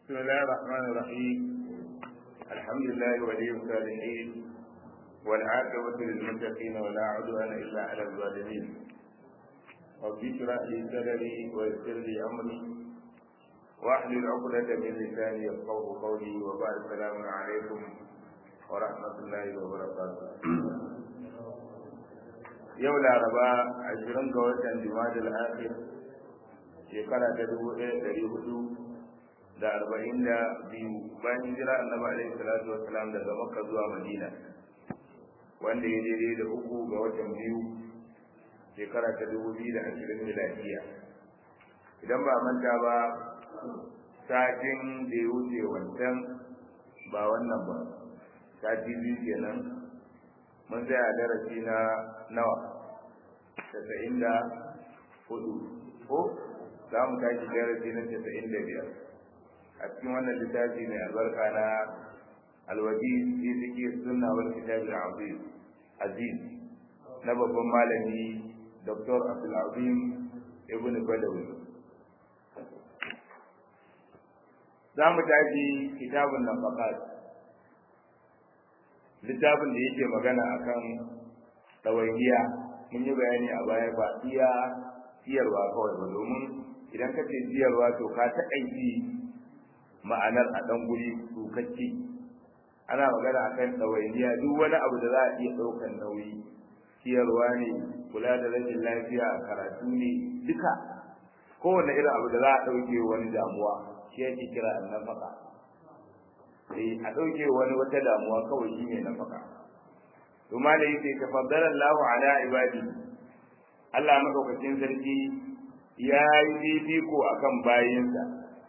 بسم الله الرحمن الرحيم الحمد لله ولي الصالحين والعاقبة للمتقين ولا عدوان إلا على الظالمين رب اشرح لي صدري ويسر لي أمري واحلل عقدة من لساني يفقه قولي وبعد السلام عليكم ورحمة الله وبركاته yau laraba ashirin ga watan jimadil akhir shekara ta dubu ɗaya ɗari hudu da arba'in da biyu bayan hijira annabi alaihi salatu wassalam daga makka zuwa madina wanda ya daidai da uku ga watan biyu shekara ta dubu biyu da ashirin miladiya idan ba manta ba satin da ya wuce wancan ba wannan ba sati biyu kenan mun tsaya darasi na nawa casa'in da hudu ko za mu tashi darasi na casa'in da biyar a cikin wannan littafi mai albarka na alwaji fi zikir sunna wal kitab al-aziz aziz na babban malami dr abdul azim ibn badawi za mu tashi kitabun nafaqat littafin da yake magana akan ɗawainiya mun yi bayani a baya ba iya siyarwa kawai ba domin idan ka ce siyarwa to ka taƙaici ma'anar a ɗan guri tsukacce ana magana akan ɗawainiya duk wani abu da za a iya ɗaukan nauyi siyarwa ne kula da rashin lafiya karatu ne duka kowane irin abu da za a ɗauke wani damuwa shi yake kira annafaka eh a ɗauke wani wata damuwa kawai shi ne nafaka to ma da yake tafaddala Allahu ala ibadi Allah madaukakin sarki ya yi fifiko akan bayinsa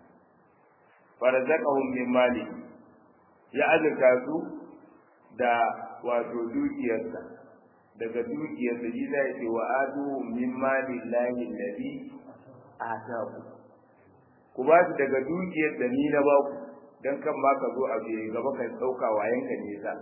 farzaqahum min mali ya azurta su da wato dukiyarsa daga dukiyarsa shi zai ce wa adu min mali lahi alladhi ataku ku ba su daga dukiyar da ni na ba ku dan kan ba ka zo a biye gaba ka dauka wayan ka ne sa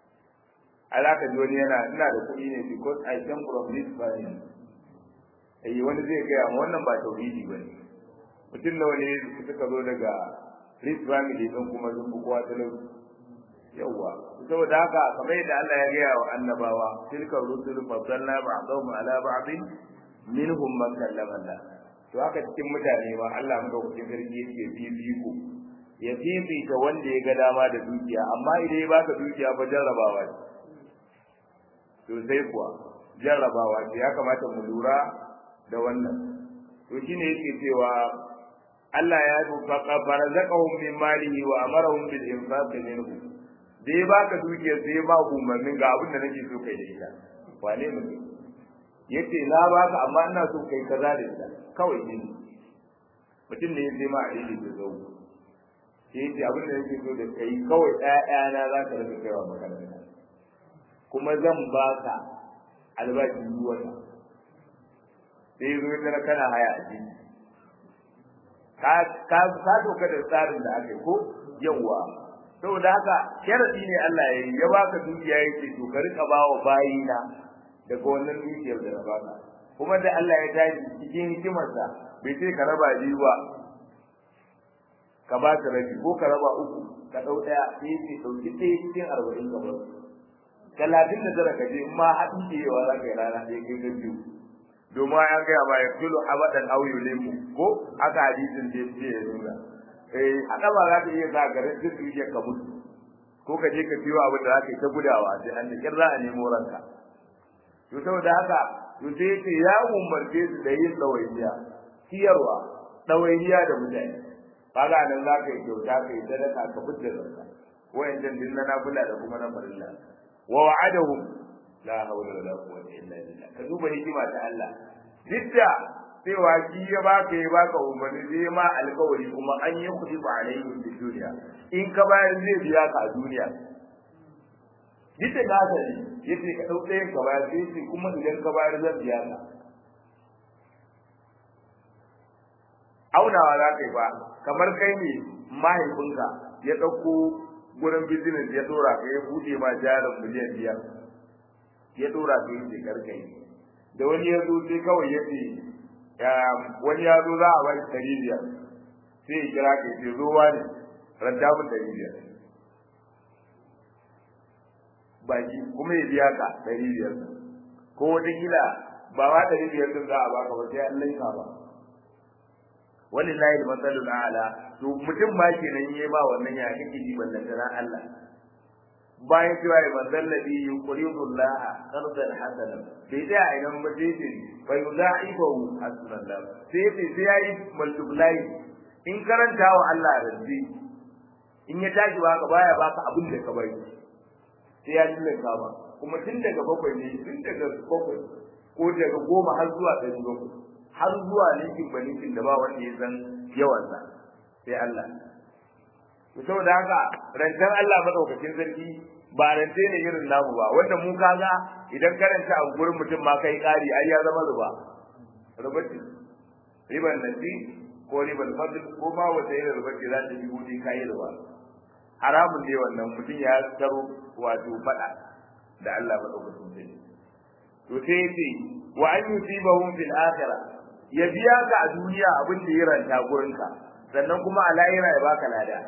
alaka ji wani yana ina da kuɗi ne because I came from this family eh wani zai gaya ma wannan ba tauhidi bane mutum nawa ne suka zo daga this family din kuma sun fi kowa talauci yawwa saboda haka kamar yadda Allah ya gaya wa annabawa tilka rusul faddalna ba'dahum ala ba'din minhum man kallama Allah to haka cikin mutane ma Allah madaukakin sarki yake fifiko ya fifita wanda ya ga dama da dukiya amma idan ya baka dukiya fa jarrabawa ce to sai kuwa jarrabawa ce ya kamata mu lura da wannan to shine yake cewa Allah ya faqa barazaqahum min malihi wa amarahum bil infaq minhu da ya baka dukiya sai ba umarnin ga abin da nake so kai da ita wane mutum yace na baka amma ina so kai kaza da ita kawai ne mutum ne ya sai ma a da zo sai yace abin da yake so da kai kawai ƴaƴana za ka rika kaiwa makaranta kuma zan baka albashi duk wata sai zo ya kana haya a jini ka ka ka doka da tsarin da aka yi ko yawa saboda haka sharadi ne Allah ya yi ya baka dukiya yake to ka rika bawa bayina daga wannan dukiyar da na baka kuma da Allah ya tashi cikin hikimarsa bai sai ka raba biyu ba ka ba ta rabi ko ka raba uku ka dau daya sai ce dauki ɗaya cikin arba'in ka bar talatin da tara ka je in ma haɗin da yawa za ka yi rana ɗaya kai ka biyu domin ya gaya ma ya kilo abadan au yulimu ko aka hadisin da ya ya nuna eh haka ba za ka iya sa garin duk duniya ka mutu ko ka je ka biyo abin da za ka yi ta gudawa sai an da za a nemo ranka to saboda haka to sai ce ya umarce su da yin ɗawainiya ciyarwa ɗawainiya da mutane kaga nan za ka yi kyauta ka yi sadaka ka fitar da zakka wayancan din na nafila da kuma na farilla wa wa'adahum la hawla wala quwwata illa billah ka duba hikima ta Allah didda cewa shi ya baka ya baka umarni zai ma alkawari kuma an yi kudi ba alaihi fi duniya in ka bayar zai biya ka a duniya didda na sani yace ka dau ɗayan ka bayar sai kuma idan ka bayar zan biya ka aunawa za ka yi ba kamar kai ne mahaifinka ya ɗauko gurin business ya dora ka ya buɗe ma jarin miliyan biyar ya dora ka yi shekar kai da wani ya zo sai kawai ya ce wani ya zo za a bai ɗari biyar sai ya kira ka ce ruwa ne ranta mun ɗari biyar baki kuma ya biya ka ɗari biyar ko wata kila ba ma ɗari biyar din za a baka ba sai an laifa ba walillahi al-masalul a'la to mutum ma kenan yayi ba wannan ya kake ji ballan da Allah bayan cewa ya manzal ladhi yuqridu Allah qardan hasana bai da idan mutum fa yudaifahu hasbunallah sai sai sai yayi multiply in karanta wa Allah rabbi in ya tashi baka baya baka abin da ka bari sai ya tilaka ba kuma tun daga bakwai ne tun daga bakwai ko daga goma har zuwa ɗari bakwai har zuwa linkin ba linkin da ba wanda ya san yawansa sai Allah to saboda haka rantar Allah madaukakin sarki ba rance ne irin namu ba wanda mu kaga idan karanta a gurin mutum ma kai ƙari ai ya zama ruba rubati riban nasi ko riban fadl ko ma wata irin rubati za ta yi gudu kai ruba haramun ne wannan mutum ya taro wato fada da Allah madaukakin sarki to sai yace wa an yusibahum fil akhirah ya biya ka a duniya abin da ya ranta gurinka sannan kuma a lahira ya baka lada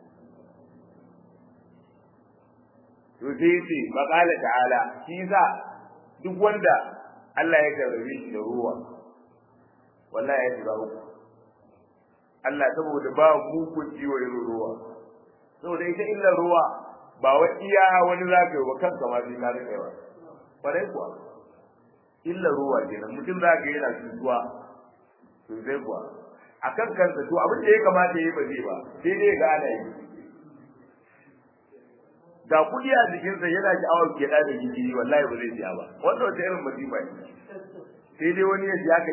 to sai yace maqala ta'ala shi za duk wanda Allah ya karbe shi da ruwa wallahi ya shiga uku Allah saboda ba mugun ciwo irin ruwa saboda ita illa ruwa ba wa iya wani zaka yi wa kanka ma sai ka rika yawa kwarai kuwa illa ruwa kenan mutum za ka yana cutuwa to sai kuwa akan kansa to abin da ya kamata yi ba zai ba sai dai ga ana yi da kudi a jikinsa yana ki awon ke da gidi wallahi ba zai siya ba wanda wata irin masifa ne sai dai wani ya ji haka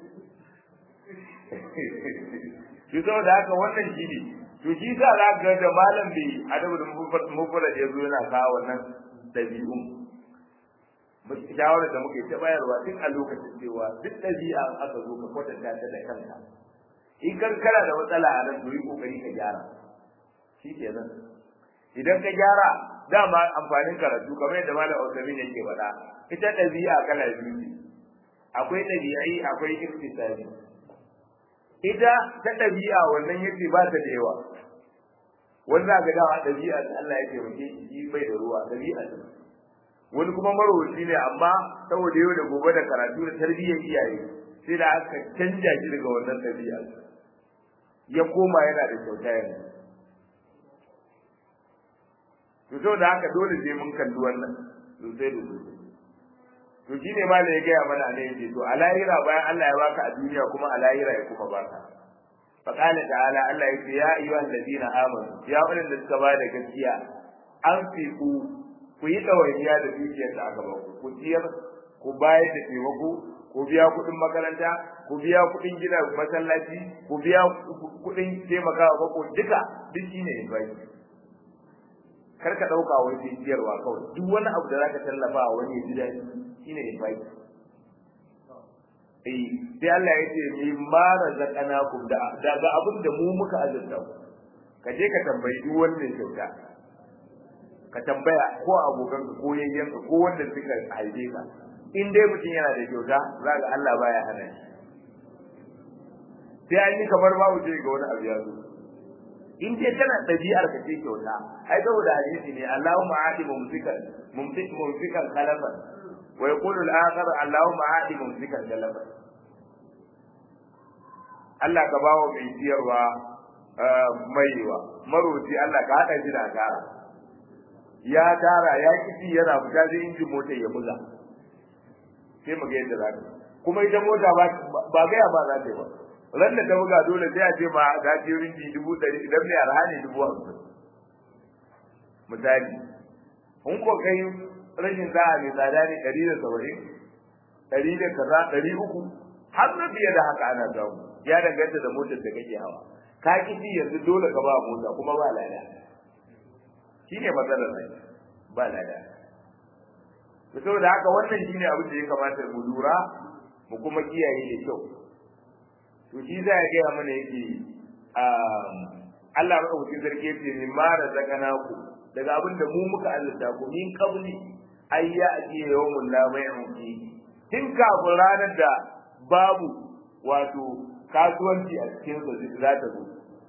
shi saboda haka wannan shi ne to shi sa za ga da malam bai adabu da mufrad ya zo yana kawo wannan dabi'un shawarar da muke ta bayarwa duk a lokacin cewa duk ɗabi'a aka zo ka kwatanta ta da kanka in kan kana da matsala a nan to yi kokari ka gyara shi kenan idan ka gyara dama amfanin karatu kamar yadda malam Usaimin yake faɗa ita ɗabi'a kala biyu ne akwai ɗabi'ai akwai iktisadi ita ta ɗabi'a wannan yace ba ta da yawa wanda ga dawa ɗabi'a Allah ya taimake shi bai da ruwa ɗabi'a ta wani kuma marowaci ne amma saboda yau da gobe da karatu da tarbiyyar iyaye sai da aka canja shi daga wannan ɗabi'a ya koma yana da kyauta yanzu to saboda haka dole sai mun kalli wannan sosai da sosai to shi ne malam ya gaya mana ne yace to a lahira bayan Allah ya baka a duniya kuma a lahira ya kuma baka فقال تعالى الله يقول يا أيها الذين آمنوا يا أولي الذين da gaskiya أنفقوا ku yi ɗawainiya da dukiyar da aka baku ku ciyar ku bayar da taimako ku biya kuɗin makaranta ku biya kuɗin gina masallaci ku biya kuɗin taimakawa bako duka duk shi ne invite kar ka ɗauka wani sai ciyarwa kawai duk wani abu da zaka tallafa wani ya ji daɗi shi ne invite eh sai Allah ya ce mi ma razaqnakum da daga abin da mu muka azurta ku ka je ka tambayi duk wanda ya kyauta ka tambaya ko abokan ka ko yayyan ka ko wanda suka haife ka in dai mutum yana da kyauta za ga Allah baya hana shi sai an yi kamar babu je ga wani abu ya zo in dai kana ɗabi'ar ka ce kyauta ai saboda hadisi ne Allahumma aati mumsikan mumsik mumsikan khalafan wa yaqulu al-akhar Allahumma aati mumsikan khalafan Allah ka bawo mai siyarwa maiwa maroci Allah ka haɗa shi da asara ya tara ya kici yana fita zai injin motar ya buga sai mu ga yadda za ta kuma ita mota ba ba ga ba za ta yi ba ran da ta buga dole sai a ce ma ga ce rinji dubu ɗari idan mai arha ne dubu hamsin misali in ko kai rashin sa'a mai tsada ne ɗari da saba'in ɗari da kaza ɗari uku har na fiye da haka ana samu ya danganta da motar da kake hawa ka kici yanzu dole ka ba mota kuma ba lada shine matsalar nan ba lada to saboda haka wannan shine abin da ya kamata mu lura mu kuma kiyaye da kyau to shi za ya gaya mana yake Allah madaukakin sarki yace min ma razaqnaku daga abin da mu muka azurta ku min qabli ay ya'ti yawmun la bay'un fi tun kafin ranar da babu wato kasuwanci a cikin sa za ta zo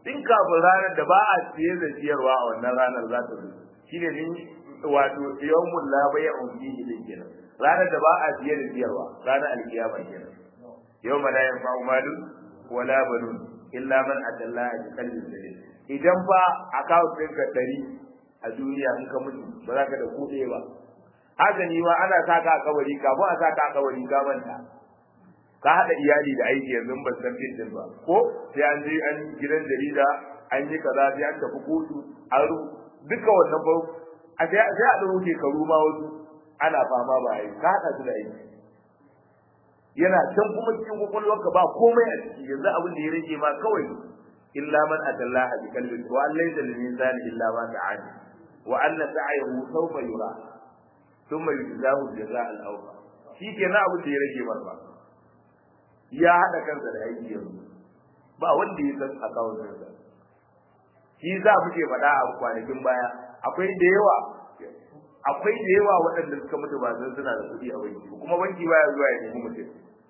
in kafin ranar da ba a siye da siyarwa a wannan ranar za ta zo shine min wato yawmul la bai'un fihi din kenan ranar da ba a siye da siyarwa ranar alkiyama kenan yawma la yanfa'u malun wala banun illa man atallaha bi qalbin salim idan fa account ɗinka ɗari a duniya in ka mutu ba za ka da kuɗe ba haka ni ma ana saka a kabari kafin a saka a kabari ka manta ka haɗa iyali da aiki yanzu ban san fitin ba ko sai an je an gidan jarida an yi kaza sai an tafi kotu an ru duka wannan ba a sai sai a ɗauke shekaru ma wasu ana fama ba yi ka haɗa su da aiki yana can kuma cikin kwakwalwarka ba komai a ciki yanzu abin da ya rage ma kawai illa man atallaha bi qalbin wa an laysa lil insani illa ma ta'ani wa anna sa'yahu sawfa yura thumma yujzahu jazaa al-awfa shi kenan abin da ya rage masa ya hada kansa da aiki yanzu ba wanda ya san akawun sa shi za mu ke faɗa a kwanakin baya akwai da yawa akwai da yawa waɗanda suka mutu ba san suna da kuɗi a banki kuma banki baya zuwa ya nemi mutum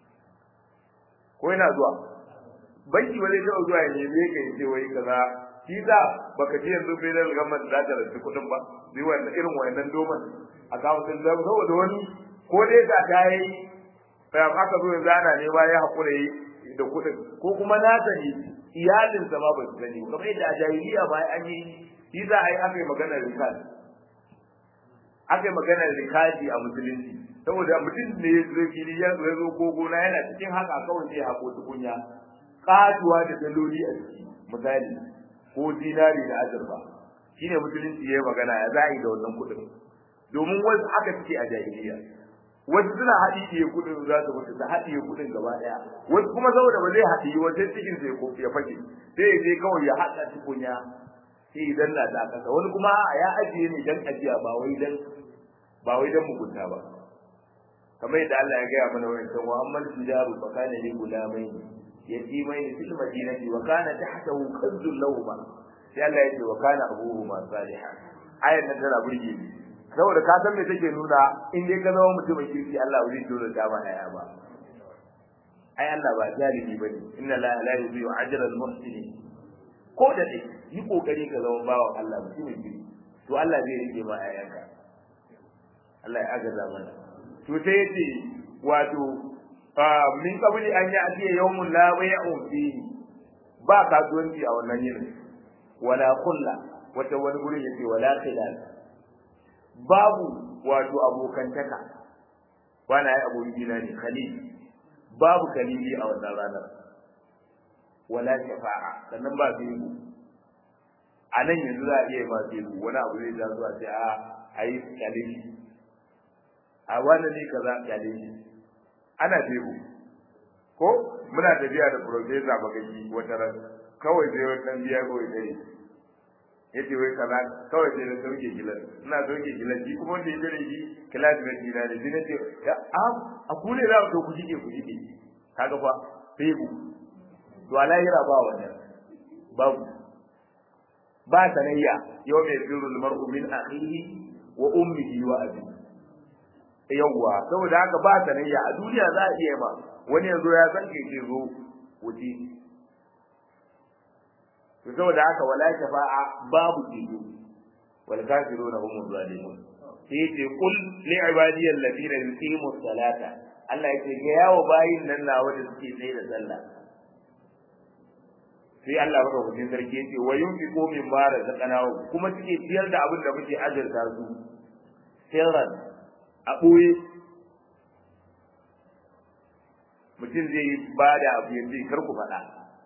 ko yana zuwa banki ba zai taɓa zuwa ya nemi ka ce wai kaza shi za baka ce yanzu federal government za ta rasu kuɗin ba zai wannan irin wannan doman akawun din saboda wani ko dai ka ta yi bayan aka zo yanzu ana nema ya haƙura yi da kuɗin ko kuma na sani iyalinsa ma ba su sani kamar yadda a jahiliya ba an yi shi za a yi aka yi maganar rikadi aka yi maganar rikadi a musulunci saboda mutum ne ya zo fili ya zo ya zo ko gona yana cikin haka kawai sai haƙo tukunya ƙatuwa da daloli a ciki misali ko dinari da azurfa shine musulunci ya yi magana ya za a yi da wannan kuɗin domin wasu haka suke a jahiliya wasu suna haɗiye kuɗin za su mutu su haɗiye kuɗin gaba ɗaya wasu kuma saboda ba zai haɗiye wajen cikin sai ko ya fage sai ya je kawai ya haɗa tukunya sai idan na da kasa wani kuma ya ajiye ne dan ajiya ba wai dan ba wai dan mugunta ba kamar yadda Allah ya gaya mana wannan cewa amman tijaru fa kana li gulamai yatimaini fil madinati wa kana tahtahu kanzun lahuma sai Allah ya ce wa kana abuhuma salihan ayat nan tana burge ni saboda ka san me take nuna in dai ka zama mutumin kirki Allah ba zai dole ta ba aya ba ai Allah ba zalimi bane inna la la yudhi'u ajra al muhsinin ko da dai yi kokari ka zama bawan Allah mutumin kirki to Allah zai rike ma ayanka Allah ya agaza mana to sai yace wato min kabuli an yi atiya yawmun la bai'un fihi ba kasuwanci a wannan yinin wala kulla wata wani gurin yace wala khilal babu wato abokantaka wani ai abokina ne khalil babu khalili a wannan ranar wala shafa'a sannan ba fiku a nan yanzu za a iya ba fiku wani abu zai ja zuwa sai a ayi khalili a wani ne kaza khalili ana fiku ko muna tafiya da professor bagaji wata ran kawai sai wani dan biya kawai sai yace wai kaza kawai sai na sauke gilan ina sauke gilan shi kuma wanda ya jira shi classmate dina ne sai nace ya a a ku ne za ku ku jike ku jike kaga fa febu to alahira ba wannan babu ba sanayya yau mai sirrul mar'u min akhihi wa ummihi wa abi yawwa saboda haka ba sanayya a duniya za a iya ma wani yanzu ya san ke ce zo wuce to saboda haka wala shafa'a babu ceto wal kafiruna hum zalimun sai yace kul li ibadiy alladhina yuqimu salata Allah yake ga yawo bayin nan na wanda suke tsaye da sallah sai Allah baka hujin sarki yace wa yunfiqu mimma razaqnahu kuma suke ciyar da abin da muke ajarta su sirran a boye mutum zai bada abu yanzu kar ku faɗa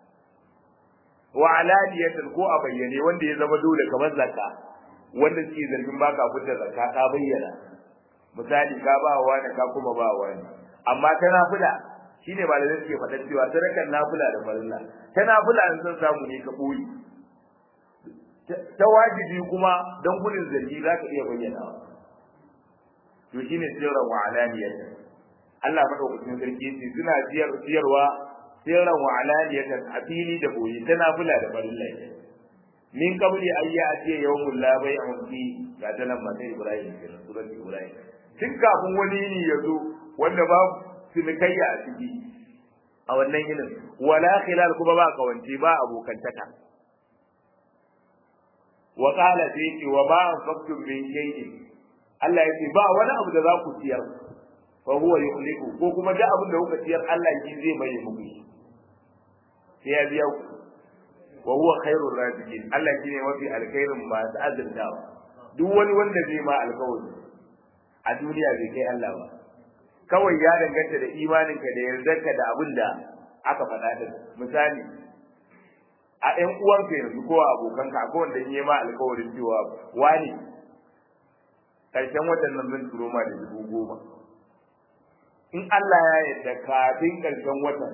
wa alaniyatan ko a bayyane wanda ya zama dole kamar zakka wanda suke zargin baka fitar zakka ka bayyana misali ka ba wa wani ka kuma ba wa wani amma ta nafila shine ba da suke faɗa cewa sadakan nafila da farilla ta nafila in san samu ne ka boye ta wajibi kuma dan gudun zargi za ka iya bayyana to shine sirran wa alaniyatan Allah madaukakin sarki yace suna siyar siyarwa sirran wa alaniyatan a fili da boye tana fula da farillai min kabli ayya atiya yawmul la bai'un fi ga ta nan mata Ibrahim ke surat Ibrahim tun kafin wani ne ya zo wanda ba sinikayya a ciki a wannan yinin wala khilal kuma ba kawance ba abokantaka wa qala sai wa ma anfaqtum min shay'in Allah ya ce ba wani abu da za ku ciyar fa huwa yukhliqu ko kuma da abin da kuka ciyar Allah shi zai mai muku sai ya biya ku wa huwa khairur raziqin Allah shi ne mafi alkhairin masu azurtawa duk wani wanda zai ma alkawari a duniya bai kai Allah ba kawai ya danganta da imaninka da yardarka da abin da aka faɗa din misali a ƴan uwanka yanzu ko abokanka ko wanda in yi ma alkawarin cewa wani karshen watan nan zan turo ma da dubu goma in Allah ya yarda kafin karshen watan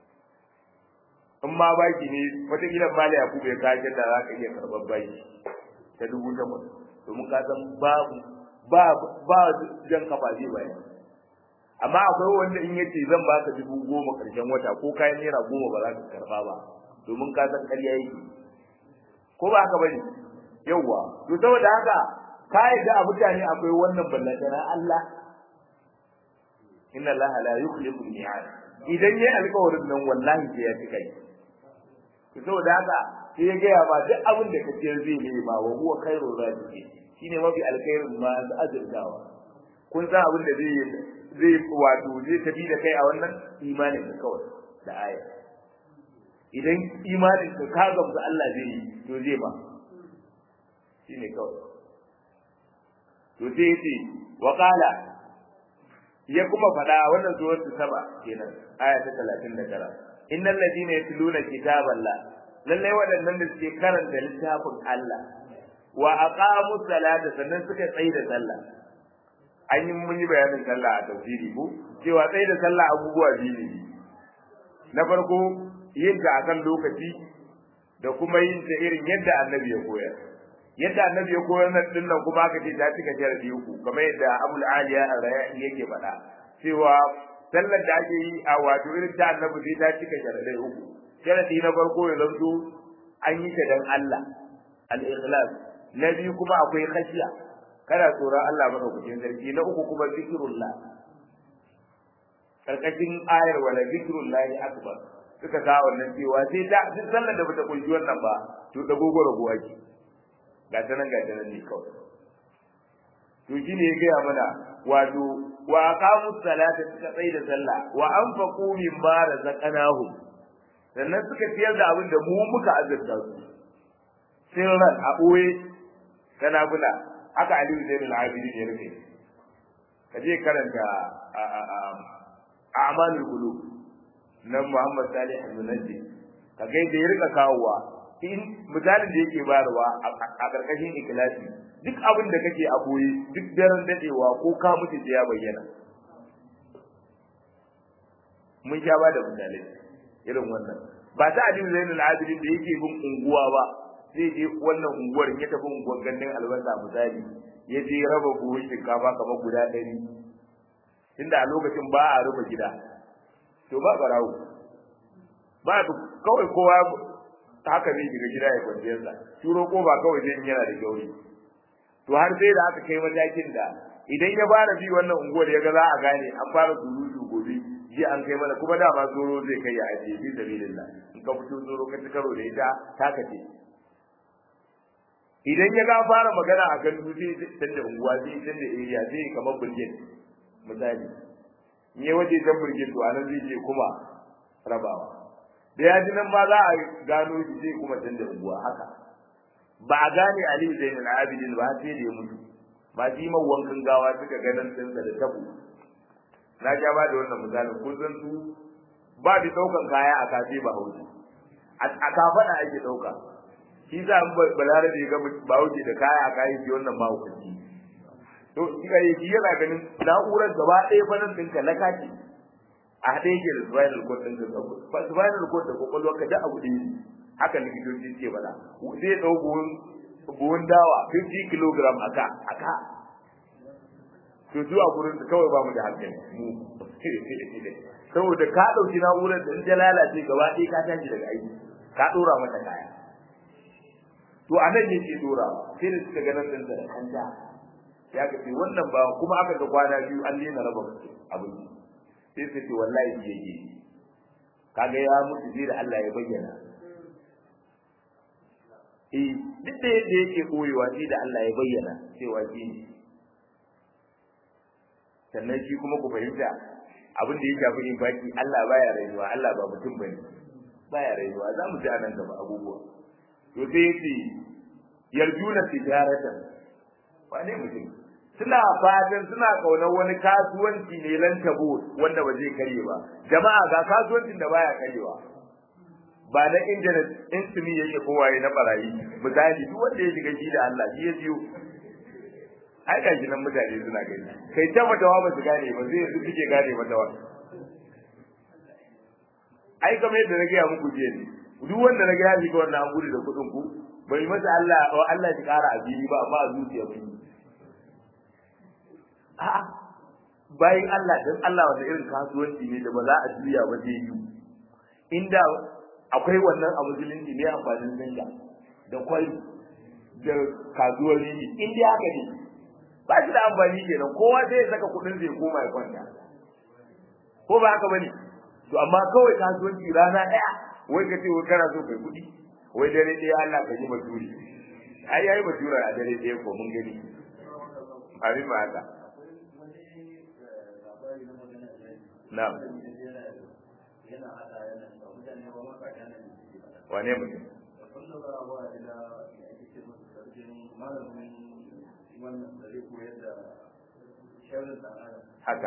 in ma baki ne wataƙila mali ya kube kashe da za ka iya karɓar baki ta dubu takwas domin ka san babu ba ba jan kafa zai bayan amma akwai wanda in yace zan baka dubu goma karshen wata ko kayan naira goma ba za ka karɓa ba domin ka san ƙarya yake ko ba haka bane yawwa to saboda haka ka yadda a mutane akwai wannan ballantana Allah inna Allah la yukhliqu al-mi'ad idan yayi alƙawarin nan wallahi sai ya cika shi to saboda haka sai ya gaya ma duk abin da kace zai ne ba wa huwa khairu raziqi shine mafi alkhairin ma azurtawa kun san abin da zai zai wato zai tafi da kai a wannan imanin ka kawai da aya idan imanin ka ka gamsu Allah zai yi to zai ba shine kawai to sai yace wa qala ya kuma faɗa wannan suratul saba kenan aya ta 39 innal ladina yatluna kitaballah lalle waɗannan da suke karanta littafin Allah wa aqamu salata sannan suka tsaye da sallah an yi mun yi bayanin sallah a tafsiri ko cewa tsaye da sallah abubuwa biyu ne na farko yin ta akan lokaci da kuma yin ta irin yadda annabi ya koyar yadda annabi ya koyar nan din nan kuma aka ce ta cika sharadi uku kamar yadda Abul Aliya Ar-Rayahi yake faɗa cewa sallar da ake yi a wato irin ta annabi sai ta cika sharadai uku sharadi na farko ya zanto an yi ta dan Allah al-ikhlas na biyu kuma akwai khashiya kana tsoron Allah madaukakin sarki na uku kuma zikrullah karkashin ayar wala zikrullahi akbar suka sa wannan cewa sai ta duk sallar da bata kunshi wannan ba to da gogoro go ake ga ta nan ga ta nan ne kawai to shi ne ya gaya mana wato wa aqamu salata suka tsai da sallah wa anfaqu mimma razaqnahum sannan suka ciyar da abin da mu muka azurta su sirran a boye kana bula haka Ali Zain al-Abidin ya rufe kaje karanta a'malul qulub na Muhammad Salih al-Munajji ka ga da ya rika kawowa in misalin da yake bayarwa a karkashin ikhlasi duk abin da kake a boye duk daren dadewa ko ka mutu sai ya bayyana mun sha ba da misalai irin wannan ba ta Aliyu Zainul Abidin da yake bin unguwa ba zai je wannan unguwar ya tafi unguwar gandun albasa misali ya je raba buhun shinkafa kamar guda ɗari tunda a lokacin ba a rufe gida to ba barawo ba kawai kowa haka zai shiga gida ya kwanciyar sa turo ko ba kawai zai yana da gauri to har sai da aka kai matakin da idan ya fara bi wannan unguwar ya ga za a gane an fara surutu gobe ji an kai mana kuma dama zoro zai kai ya ajiye bi sabilillah in ka fito zoro ka ci karo da ita taka ce idan ya ga fara magana a kan dutse canza unguwa zai canza area zai kamar burgin misali in ya waje can burgin to anan zai je kuma rabawa da ya ji nan ma za a gano shi zai kuma canza unguwa haka ba a gane Ali Zain al-Abidin ba sai da ya mutu ba shi man wankan gawa suka ganin tsinsa da tabo na ja ba da wannan misalin kun san su ba da daukan kaya a kafe ba hausa a kafada ake dauka shi za mu balarabe ga ba wuce da kaya a kayi shi wannan ma hukunci to shi ga yi yana ganin na'urar gaba ɗaya fa nan ɗinka na kaci a haɗe yake da spinal cord ɗin ka spinal cord da kwakwalwar ka da abu ɗaya haka likitoci ce bala zai ɗau buhun buhun dawa 50 kg aka aka to zuwa gurin su kawai ba mu da hankali mu saboda ka ɗauki na'urar da in ta lalace gaba ɗaya ka tashi daga aiki ka ɗora mata kaya to a nan yake dora sai da suka ganin din da kanta ya ga wannan ba kuma aka ga kwana biyu an daina raba abin sai su ce wallahi yake kaga ya mutu sai da Allah ya bayyana eh duk da yadda yake koyewa sai da Allah ya bayyana cewa shi ne sannan shi kuma ku fahimta abin da ya shafi infaki Allah baya rayuwa Allah ba mutum bane baya rayuwa za mu ji a nan gaba abubuwa to sai yace yarjuna tijaratan wane mutum suna fatan suna kaunar wani kasuwanci ne lan tabo wanda ba zai karye ba jama'a ga kasuwancin da baya karyewa ba na intanet insimi yake kowaye na barayi misali duk wanda ya shiga shi da Allah shi ya biyo ai ga shi nan mutane suna gani kai ta matawa ba su gane ba sai yanzu suke gane matawa ai kamar yadda na gaya muku jiya ne duk wanda na gaya shiga wannan an gudu da kuɗin ku bai masa Allah wa Allah shi ƙara abili ba amma a zuciya mun yi a'a bayan Allah dan Allah wanda irin kasuwanci ne da ba za a juya ba zai yi inda akwai wannan a musulunci ne amfanin zanga da kwai da kasuwar rini in dai haka ne ba shi da amfani kenan kowa sai ya saka kuɗin zai koma ya kwanta ko ba haka bane to amma kawai kasuwanci rana ɗaya wai ka ce wai kana so kai kuɗi wai dare ɗaya Allah ka yi baturi ai yayi batura a dare ɗaya ko mun gani abin ma haka na'am wane mutum haka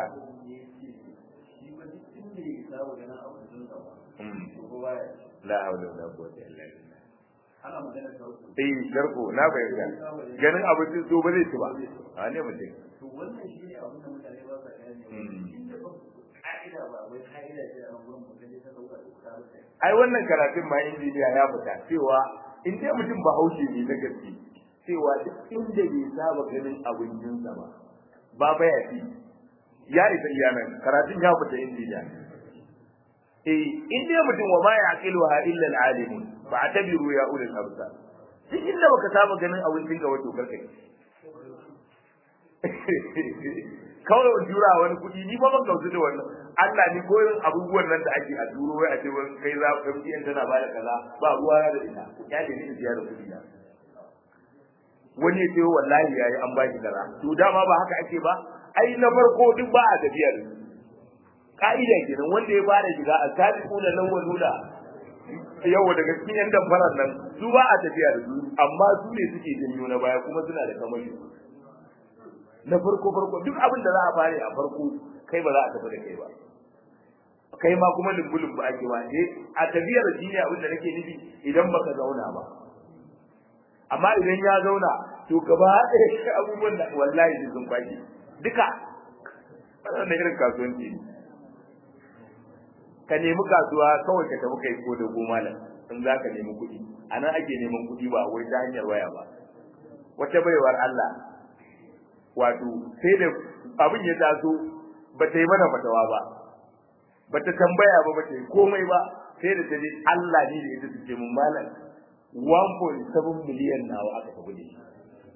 la haula wala quwwata illa billah ana magana tarko eh darko na bayyana ganin abincin so ba zai ci ba a ne mutum to wannan shi ne abin da mutane ba sa gane inda ba ka'ida ba wai ka'ida ce a gurin mutum ta dauka da kuka ba ai wannan karatun ma injiniya ya fita cewa in dai mutum ba haushe ne na gaske cewa duk inda bai saba ganin abincinsa ba ba ba ya fi ya isa iya nan karatun ya fita injiniya eh in dai mutum wa ma ya aqiluha illa al-alimun fa atabiru ya ulul absar duk inda baka saba ganin abincin ka wato karkai kawai in jura wani kuɗi ni ba ban kautu da wannan Allah ni koyin abubuwan nan da ake a duro wai a ce wani kai za ka fi tana ba da kaza ba ruwa da ita ya ne ni biya da kuɗi na wani ya ce wallahi yayi an ba shi kaza to dama ba haka ake ba ai na farko duk ba a tafiya da su ka'ida kenan wanda ya fara shiga a sabiquna lawwaluna yawa daga cikin yan damfarar nan su ba a tafiya da su amma su ne suke janyo na baya kuma suna da kamashi na farko farko duk abin da za a fare a farko kai ba za a tafi da kai ba kai ma kuma lumbulun ba ake ba eh a tafiyar shi ne abin da nake nufi idan baka zauna ba amma idan ya zauna to gaba ɗaya abubuwan da wallahi sun kwaki duka wannan irin kasuwanci ne ka nemi kasuwa kawai ka tafi kai ko da goma nan in za ka nemi kuɗi a nan ake neman kuɗi ba wai ta hanyar waya ba wata baiwar Allah wato sai da abin ya taso ba ta yi mana fatawa ba ba ta tambaya ba ba ta yi komai ba sai da ta je Allah ne da ita take mun malam 1.7 miliyan nawa aka tafi da shi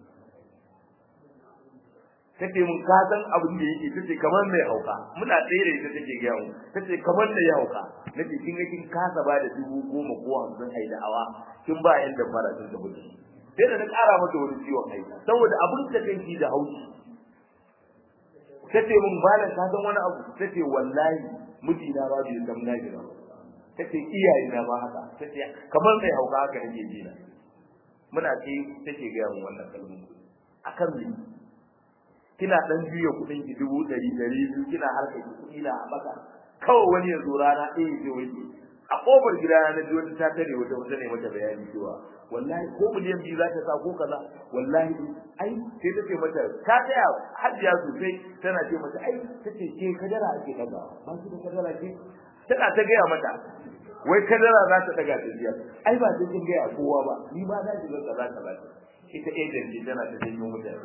tace mun ka san abin da yake tace kamar mai hauka muna tsaye da ita take ga mu tace kamar da ya hauka nace kin ga kin kasa ba da dubu goma ko hamsin ai da awa kin ba yan da fara sun tafi da sai da na ƙara mata wani ciwon kai saboda abin da kai da haushi tace mun ba da ka san wani abu tace wallahi mijina ba bai san na jira tace iyaye na ba haka tace kamar mai hauka haka nake ji na muna ce take ga mu wannan kalmomi akan me kina dan juya kudin ki dubu ɗari ɗari biyu kina harka ki kuɗi na a maka kawai wani ya zo rana ɗaya ya wani a ƙofar gida na ji wata ta tare wata wata ne mata bayani cewa wallahi ko miliyan biyu za ta sa ko kaza wallahi ai sai ta ce mata ta tsaya hajiya sosai tana ce mata ai ta ce ke kadara ake daga ba su da kadara ce tana ta gaya mata wai kadara za ta daga ta biya ai ba sai kin gaya kowa ba ni ma na shiga kaza kaza ita agent ce tana ta janyo mutane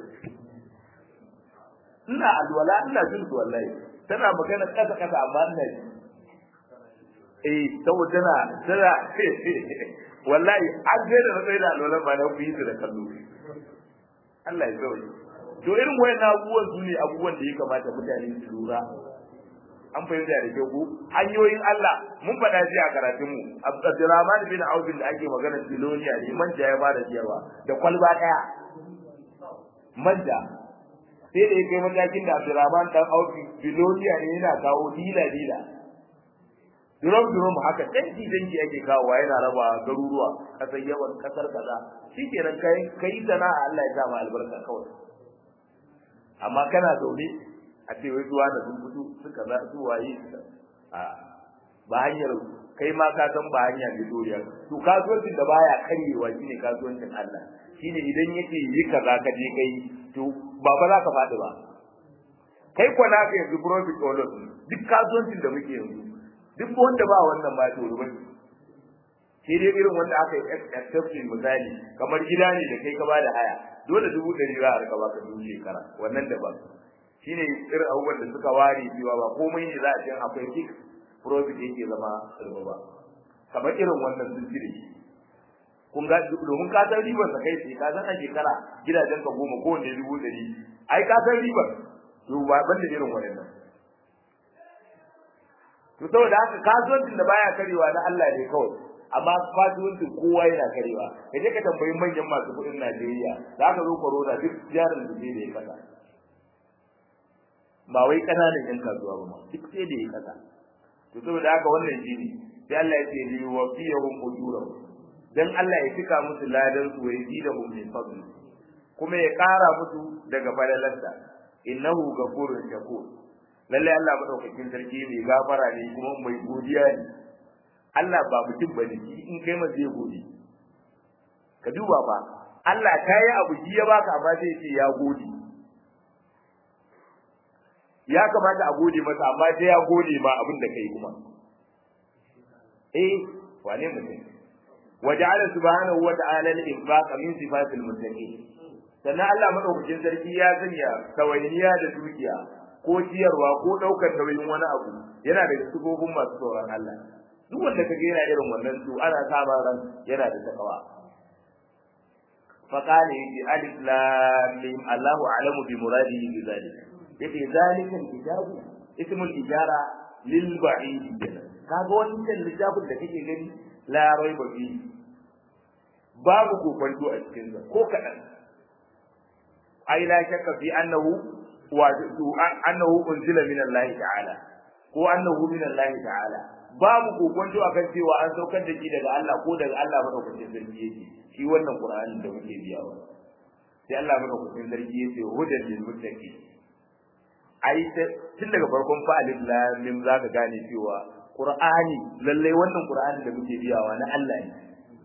ina alwala ina jin su wallahi tana magana kasa kasa amma ina ji eh saboda tana tana wallahi an ga da tsaye da alwala ba na kuyi da kallo Allah ya sauke to irin wayan abubuwan su ne abubuwan da ya kamata mutane su lura an fahimta da kyau ko hanyoyin Allah mun faɗa shi a karatun mu Abdurrahman bin Auf da ake magana Biloniya ne manja ya fara siyarwa da kwalba daya manja sai da ya kai matakin da Abdurrahman dan Auf Biloniya ne yana kawo dila dila durom durom haka danki danki ake kawo yana raba garuruwa kasar yawan kasar kaza shikenan kai kai sana'a Allah ya sa ma albarka kawai amma kana zaune a ce wai zuwa da sun fito suka za su waye a ba hanyar kai ma ka san ba hanya mai doriya to kasuwancin da baya karyewa shine kasuwancin Allah shine idan yake yi kaza ka je kai to ba ba za ka faɗi ba kai ko na ka yanzu profit or loss duk kasuwancin da muke yanzu duk wanda ba wannan ba to ruban sai dai irin wanda aka yi exception misali kamar gida ne da kai ka ba da haya dole dubu ɗari za a rika baka dubu shekara wannan daban shine irin abubuwan da suka ware cewa ba komai ne za a ce akwai fix profit yake zama riba ba kamar irin wannan sun cire shi kun ga domin ka san ribar sa kai sai ka san a shekara gidajen ka goma ko wanda dubu ɗari ai ka san ribar to ba ban da irin wannan to saboda haka kasuwancin da baya karewa na Allah ne kawai amma kasuwancin kowa yana karewa ka je ka tambayi manyan masu kuɗin Najeriya za ka zo corona duk jarin da zai da ya kasa ba wai kananan yan kasuwa ba ma duk sai da ya kasa to saboda haka wannan shine sai Allah ya ce li wafiyahum ujurahum dan Allah ya cika musu ladan su wai zidahum min fadli kuma ya kara musu daga falalarsa innahu ghafurun shakur lalle Allah madaukakin sarki mai gafara ne kuma mai godiya ne Allah ba mutum bane shi in kai ma zai gode ka duba ba Allah ta yi abu shi ya baka amma zai ce ya gode ya kamata a gode masa amma sai ya gode ma abin da kai kuma eh wane mutum waja'ala subhanahu wa ta'ala al-infaq min sifatil muttaqin sannan Allah madaukakin sarki ya sanya tawainiya da dukiya ko ciyarwa ko daukar nauyin wani abu yana da sifofin masu tsoron Allah duk wanda kaga yana irin wannan su ana saba ran yana da takawa فقال يجي ألف لام ميم الله أعلم بمراده بذلك يجي ذلك الكتاب اسم الإجارة للبعيد kaga wannan littafin da kake gani la raiba fi babu kokonto a cikin sa ko kadan ai la shakka fi annahu wa annahu unzila min Allah ta'ala ko annahu min Allah ta'ala babu kokonto akan cewa an saukar da shi daga Allah ko daga Allah madaukakin sarki yake shi wannan Qur'anin da muke biyawa sai Allah madaukakin sarki yace hudan lil muttaqin ai tun daga farkon fa alif lam mim zaka gane cewa Qur'ani lalle wannan Qur'ani da muke biyawa na Allah ne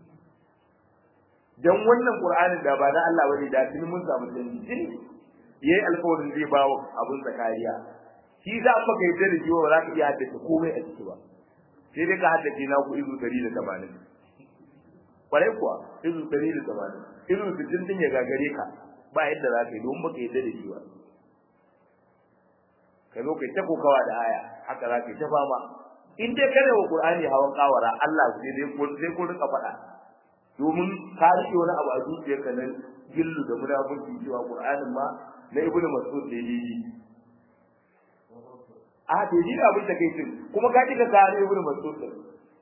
dan wannan Qur'ani da ba na Allah bane da tun mun samu dangi yayi alƙawarin zai bawo abun zakariya shi za mu kai da jiwa ba za ka iya haddace komai a ciki ba sai dai ka haddace na ku izu 180 kwarai kuwa izu 180 izu 60 din ya gagare ka ba yadda za ka yi don baka yadda da shi ba ka zo kai ta kokawa da aya haka za ka yi ta fama in dai kana wa qur'ani hawan kawara Allah sai dai ko sai ko rika faɗa domin ka rike wani abu a zuciyarka na gillu da munafiki cewa qur'anin ma na ibnu mas'ud da yi a to ji abin da kai tun kuma ka ji ka ga ne ibnu mas'ud din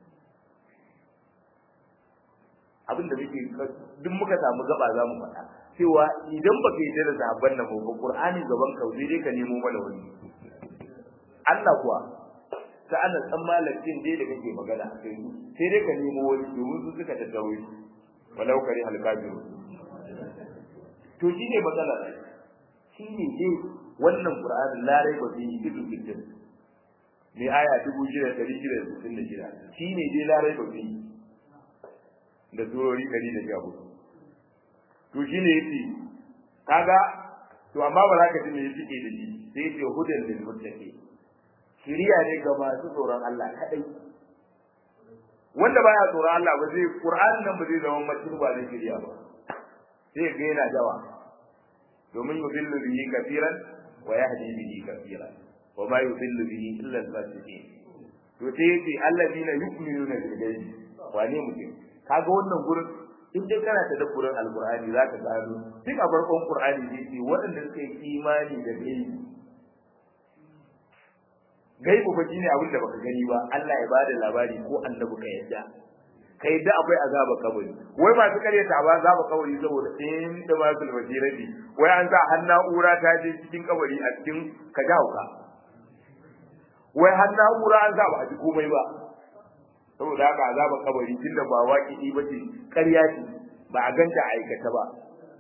abin da muke duk muka samu gaba za mu faɗa cewa idan ba ka yi da sahabban nan ba qur'ani gaban ka sai dai ka nemo mana wani Allah kuwa ta ana san malakin dai da kake magana a kai sai dai ka nemo wani domin su suka tattawo shi walau kare halkabiru to shine matsala shine dai wannan qur'ani larai ba zai yi ido kitin ne aya 6666 shine dai larai ba zai da surori 114 to shine yace kaga to amma ba za ka ji me yake da shi sai yace hudan lil muttaqin shiriya ne ga masu tsoron Allah kadai wanda baya tsoron Allah ba zai Qur'an nan ba zai zama mutum ba zai shiriya ba sai ga yana jawa domin yudillu bihi kafiran wa yahdi bihi kafiran wa ma yudillu bihi illa al-fasiqin to sai yace alladina yu'minuna bil ghaibi wane mutum kaga wannan gurin in dai kana ta dabburin alqur'ani zaka gano duk a farkon qur'ani zai ce waɗanda suka yi imani da gaibi gaibu fa shine abin da baka gani ba Allah ya bada labari ko annabi ka yadda ka yadda akwai azaba kabari wai masu kare ta ba azaba kabari saboda in da ba su basirati wai an sa har na'ura ta je cikin kabari a cikin ka ka wai har na'ura an sa ba a ji komai ba saboda haka azaba kabari tunda ba waƙi ba ce ƙarya ce ba a ganta a aikata ba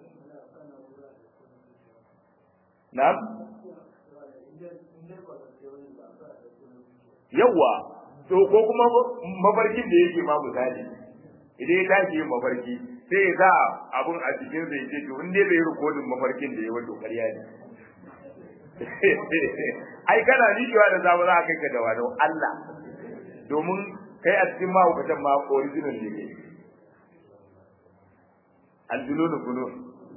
na'am yawa to ko kuma mafarkin da yake ma misali idan ya tashi yin mafarki sai ya sa abun a cikin zai ce to in dai bai rikodin mafarkin da ya wato ƙarya ne ai kana nijewa da zama za a kai ka da wani Allah domin kai a cikin mahaukatan ma original ne kai aljununu kunun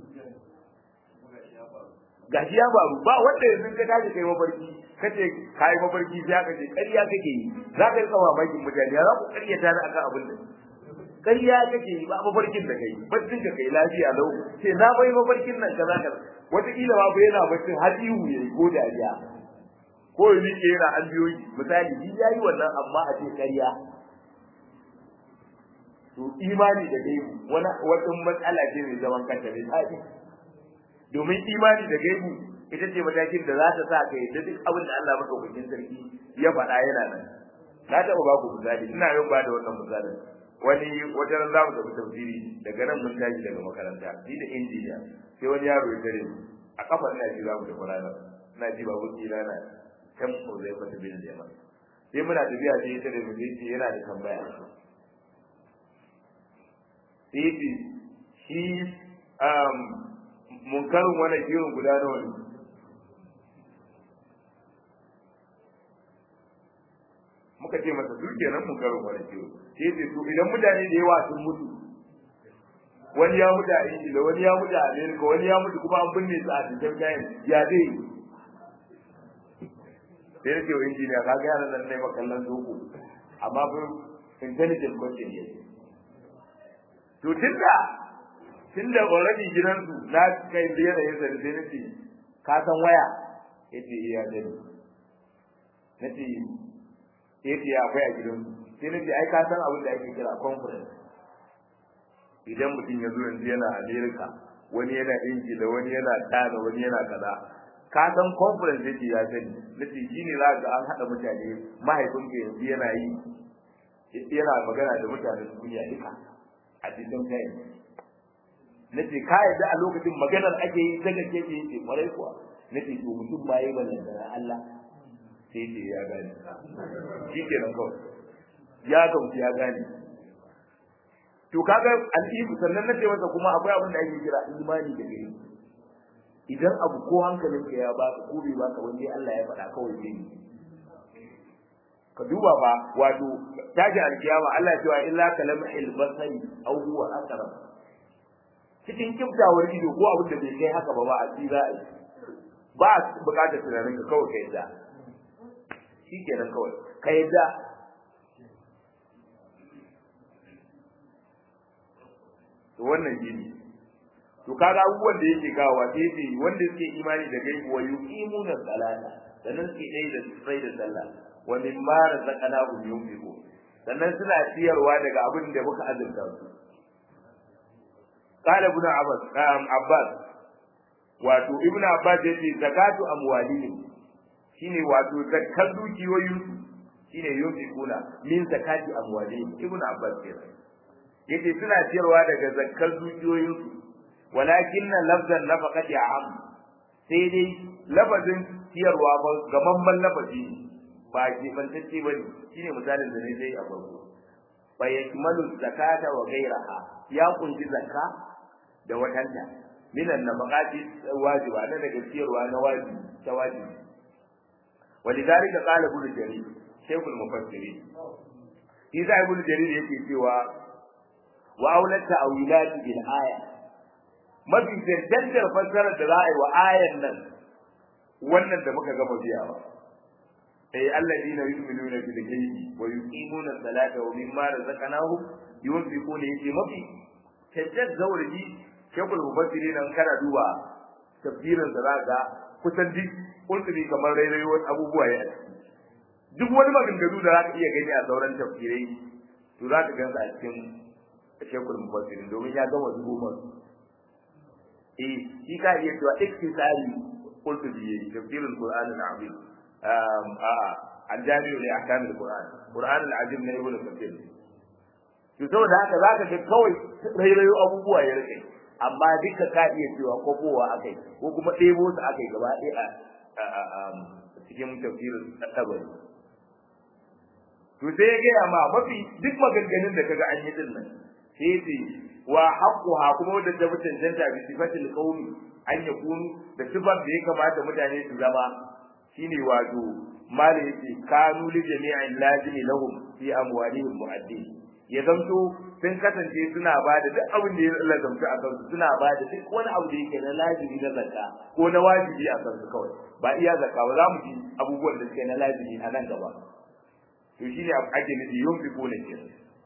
gashi ya faru ba wanda yanzu ka tashi kai mafarki kace kai mafarki sai aka ce ƙarya kake yi za ka rika mamakin mutane za ku ƙarya ta akan abin da ƙarya kake yi ba mafarkin da kai baccin ka kai lafiya lau ce na bai mafarkin nan kaza kaza wataƙila ma bai yana baccin har ihu yayi ko dariya ko yi ke yana an biyo misali shi yayi wannan amma a ce ƙarya to imani da gaibu wani wata matsala ce mai zaman kanta mai tsari domin imani da gaibu ita ce matakin da za ta sa ka yadda duk abin da Allah madaukakin sarki ya faɗa yana nan na taɓa ba ku misali ina yin ba da wannan misalin wani wata ran za mu tafi tafsiri daga nan mun tashi daga makaranta ni da injiniya sai wani yaro ya tare mu a kafa ina ji za mu tafi ranar ina ji ba wuce rana kan ko zai fata bin jama'a sai muna tafiya sai ya tare mu sai yana da tambaya sai shi munkarin wani kiwon guda nawa ne muka ce masa su kenan munkarin wani kiwon sai ce to idan mutane da yawa sun mutu wani ya mutu a ingila wani ya mutu a amerika wani ya mutu kuma an binne su a cikin kayan ya zai sai nake wa injiniya ka ga yaran nan ne makallan doko amma fa intelligent question ne to tunda tunda already gidansu na kai da yanayin sa sai nace ka san waya yace iya dani nace yace akwai a gidansu sai nace ai ka san abin da ake kira conference idan mutum ya zo yanzu yana America wani yana Ingila wani yana Ghana wani yana kaza ka san conference yake ya sani nace shine za ga an hada mutane mahaifinka yanzu yana yi yana magana da mutanen duniya duka a cikin kai nace ka yadda a lokacin maganar ake yi daga ke ce ce kwarai kuwa nace to mutum ba yi ballan da Allah sai ce ya gane shi kenan kawai ya gamsu ya gane to kaga al'ibu sannan nace masa kuma akwai abin da ake kira imani da gari idan abu ko hankalinka ya baka ko bai baka wanda Allah ya faɗa kawai zai yi ka duba ba wato taji alkiyama Allah cewa illa kalamhil basari aw huwa aqrab cikin kiftawar ido ko abin da bai kai haka ba ba a tsira ai ba bukatar tunanin ka kawai kai da shikenan kawai kai da to wannan shine to kaga abubuwan da yake kawo wa sai ce wanda suke imani da gaibu wa yuqimuna salata sannan suke dai da sai da sallah wa mimma razaqnahum yunfiqun sannan suna ciyarwa daga abin da muka azurta su qala ibn abbas um, abbas wato ibn abbas yace zakatu amwalihim shine wato zakkar dukiyoyin su shine yunfiquna min zakati amwalihim ibn abbas kenan yace suna ciyarwa daga zakkar dukiyoyin su walakin lafzan nafaqati am sai dai lafazin ciyarwa ba gamamman lafazi ba ke bantacce ba ne shine misalin da ne dai a farko fa yakmalu zakata wa ghayraha ya kunji zakka da watanta minan nafaqati wajiba na daga ciyarwa na wajibi ta wajibi ولذلك قال ابن جرير شيخ المفسرين إذا ابن جرير yake cewa wa aulata awilati bil aya mafi cancantar fassarar da za a yi wa ayan nan wannan da muka gama biyawa ay alladina yu'minuna bil ghaibi wa yuqimuna as-salata wa mimma razaqnahum yunfiquna yace mafi cancantar zauraji shekul mufassirin nan kana duba tafsirin da za ga kusan duk kulturi kamar rairayo abubuwa ya ciki duk wani maganganu da za ka iya gani a sauran tafsirai to za ka gansa a cikin shekul mufassirin domin ya gama zubo masu eh shi ka iya cewa iktisari qultu bi tafsirul qur'an al-azim um a al-jami' li ahkam al-qur'an qur'an al-azim na ibnu kathir to saboda haka zaka ga kawai rairayo abubuwa ya rike amma duka ka iya cewa kokowa akai ko kuma ɗebo su akai gaba ɗaya a cikin tafsirin tabari to sai ya gaya ma mafi duk maganganun da kaga an yi din nan sai ce wa haqquha kuma wanda ta mutuntanta bi sifatil qawmi an yakunu da sifar da ya kamata mutane su zama shine wato mala yake kanu li jami'in lazimi lahum fi amwalihim mu'addin ya zamto sun kasance suna ba da duk abin da ya lazamta a kansu suna ba da duk wani abu da yake na lazimi na zakka ko na wajibi a kansu kawai ba iya zakka ba za mu ji abubuwan da suke na lazimi a nan gaba to shine ake nufi yunfiquna kenan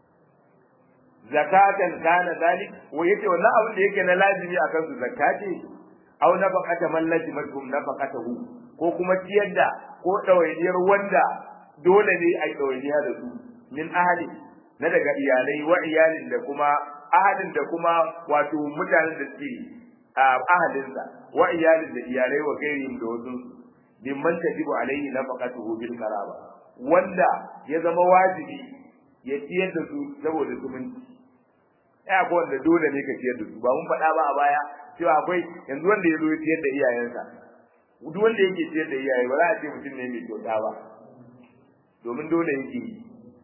zakatan kana zalik wa yace wannan abin da yake na lazimi akan su zakati aw nafaqata man lazimatum nafaqatahu ko kuma ciyar da ko dawainiyar wanda dole ne a dawainiya da su min ahli na daga iyalai wa iyalin da kuma ahalin da kuma wato mutanen da suke ahalinsa wa iyalin da iyalai wa gairin da wasu mimman tajibu alaihi nafaqatuhu bil karaba wanda ya zama wajibi ya ciyar da su saboda zumunci ya akwai wanda dole ne ka ciyar da su ba mun faɗa ba a baya cewa akwai yanzu wanda ya zo ya ciyar da iyayensa duk wanda yake ciyar da iyaye ba za a ce mutum ne mai kyauta ba domin dole yake yi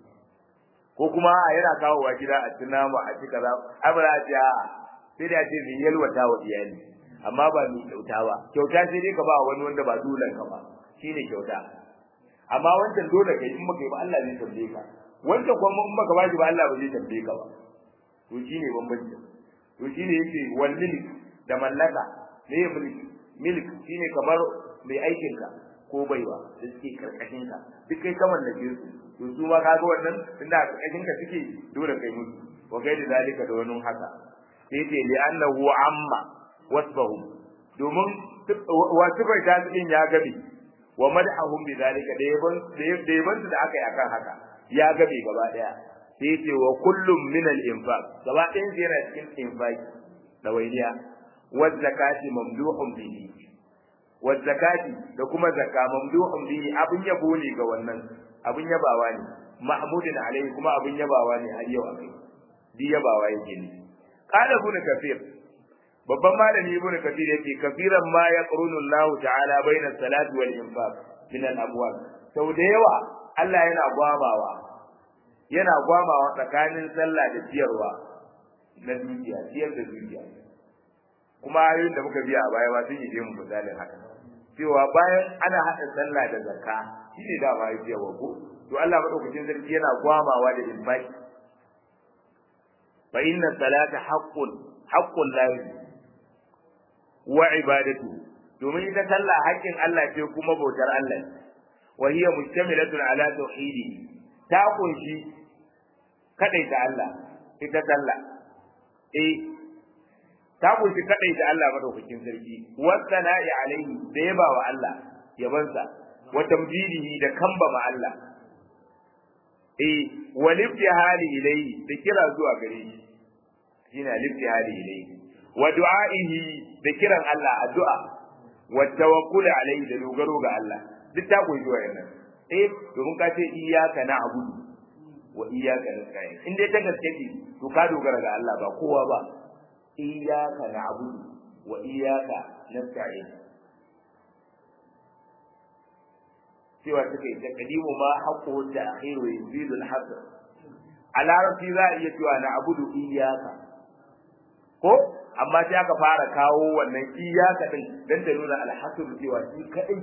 ko kuma a yana kawowa gida a ci nama a ci kaza ai ba za a ce a'a sai da ce mai yalwata wa iyali amma ba mai kyauta ba kyauta sai dai ka ba wani wanda ba dole ka ba shine kyauta amma wancan dole kai in baka yi ba Allah zai tambaye ka wancan kuma in baka ba shi ba Allah ba zai tambaye ka ba to shine bambanci to shine yake wal milk da mallaka me ya milk milk shine kamar mai aikin ka ko baiwa da suke karkashin ka duk kai ka mallake su to su ma kaga wannan tunda a karkashin ka suke dole kai musu wa kai da zalika da wani haka sai ce li annahu amma wasbahum domin wa sifar ta din ya gabe wa madhahum bi zalika da yaban da yaban da aka yi akan haka ya gabe gaba daya sai ce wa kullum min al infaq gaba ɗayan sai yana cikin infaq da wailiya wa zakati mamduhun bihi wa zakati da kuma zakka mamduhun bihi abin yabo ne ga wannan abin yabawa ne mahmudin alaihi kuma abin yabawa ne har yau akai di yabawa yake ne qala ibn kafir babban malami ibn kafir yake kafiran ma yaqrunu Allah ta'ala baina salati wal infaq min al amwal sau da yawa Allah yana gwamawa yana gwamawa tsakanin sallah da ciyarwa na dukiya ciyar da dukiya kuma ayoyin da muka biya a baya ba sun yi mu misalin haka cewa bayan ana haɗa sallah da zakka shine da ba ya ko to Allah madaukakin sarki yana gwamawa da infaki fa inna salata haqqun haqqun lahi wa ibadatu domin ita sallah haƙƙin Allah ce kuma bautar Allah wa hiya mustamilatun ala tauhidi ta kunshi kadaita Allah ita sallah eh ta kunshi kadaita Allah madaukakin sarki wa sana'i alaihi da yaba wa Allah yabansa wa tamjidihi da kambama Allah eh wa liftihali ilayhi da kira zuwa gare shi shine liftihali ilayhi wa du'aihi da kiran Allah addu'a wa tawakkul alayhi da dogaro ga Allah duk ta koyi wayannan eh domin ka ce iyyaka na'budu wa iyyaka nasta'in in dai ta gaske ce to ka dogara ga Allah ba kowa ba iyyaka na'budu wa iyyaka nasta'in cewa suka yi taqdimu ma haqqu da akhiru yuzilu al-hasr a larabci za a iya cewa na abudu iyaka ko amma sai aka fara kawo wannan iyaka din dan ta nuna alhasr cewa shi kadai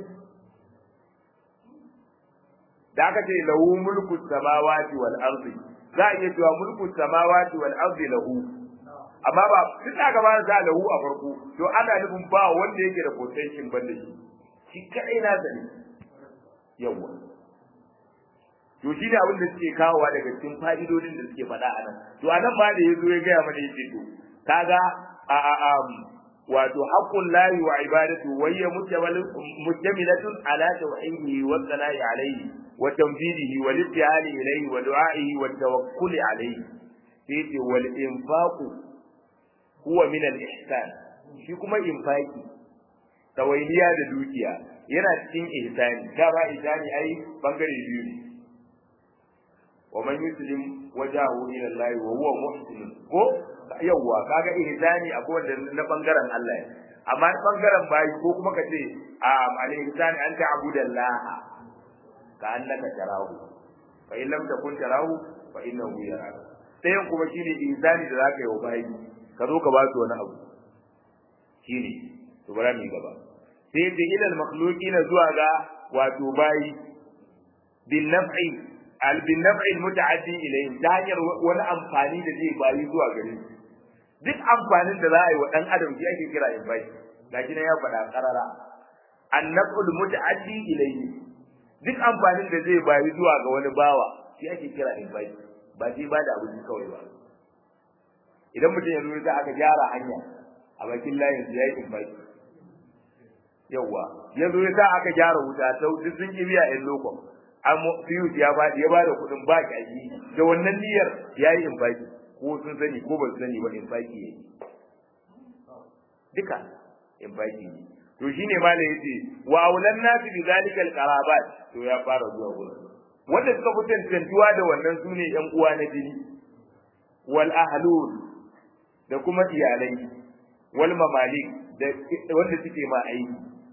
da aka ce lahu mulku samawati wal ardi za a iya cewa mulku samawati wal ardi lahu amma ba tun da aka fara sa lahu a farko to ana nufin ba wanda yake da potential banda shi shi kadai na sani yawa to shi ne abin da suke kawowa daga cikin fa'idodin da suke faɗa a nan to a nan ma da ya zo ya gaya mana yake to kaga a a a wato haqqul lahi wa ibadatu wa hiya mujtamilatun ala tawhidihi wa sana'i alayhi wa tanfidihi wa littihali ilayhi wa du'a'ihi wa tawakkuli alayhi sai ce wal infaqu huwa min al ihsan shi kuma infaki tawailiya da dukiya yana cikin ihsani da ba ihsani ai bangare biyu ne wa man yuslim wajahu ila Allah wa huwa muhsin ko yawwa kaga ihsani akwai wanda na bangaren Allah ne amma na bangaren bayi ko kuma kace a al ihsani an ta'budu Allah ka annaka tarahu fa in lam takun tarahu fa innahu yaraka sayan kuma shine ihsani da zaka yi wa bayi ka zo ka ba su wani abu shine to bara mu gaba sai da ilal makhluqina zuwa ga wato bayi bin naf'i al bin naf'i muta'addi ilayhim ta hanyar wani amfani da zai bayi zuwa gare su duk amfanin da za a yi wa dan adam shi ake kira in bai gashi nan ya faɗa karara an naf'ul muta'addi ilayhi duk amfanin da zai bayi zuwa ga wani bawa shi ake kira in bai ba shi ba da abinci kawai ba idan mutum ya zo aka gyara hanya a bakin layin su yayi in bai yawa ya zo ya sa aka gyara wuta ta duk sun ki biya in lokon amma fiyus ya ba ya ba da kuɗin ba kaji da wannan niyyar yayi in baki ko sun sani ko ba su sani ba in baki yayi duka in baki ne to shine malai yace wa aulan nasi bi zalika alqarabat to ya fara zuwa gurin wanda suka fi tantantuwa da wannan sune yan uwa na jini wal ahlul da kuma iyalai wal mamalik da wanda suke ma aiki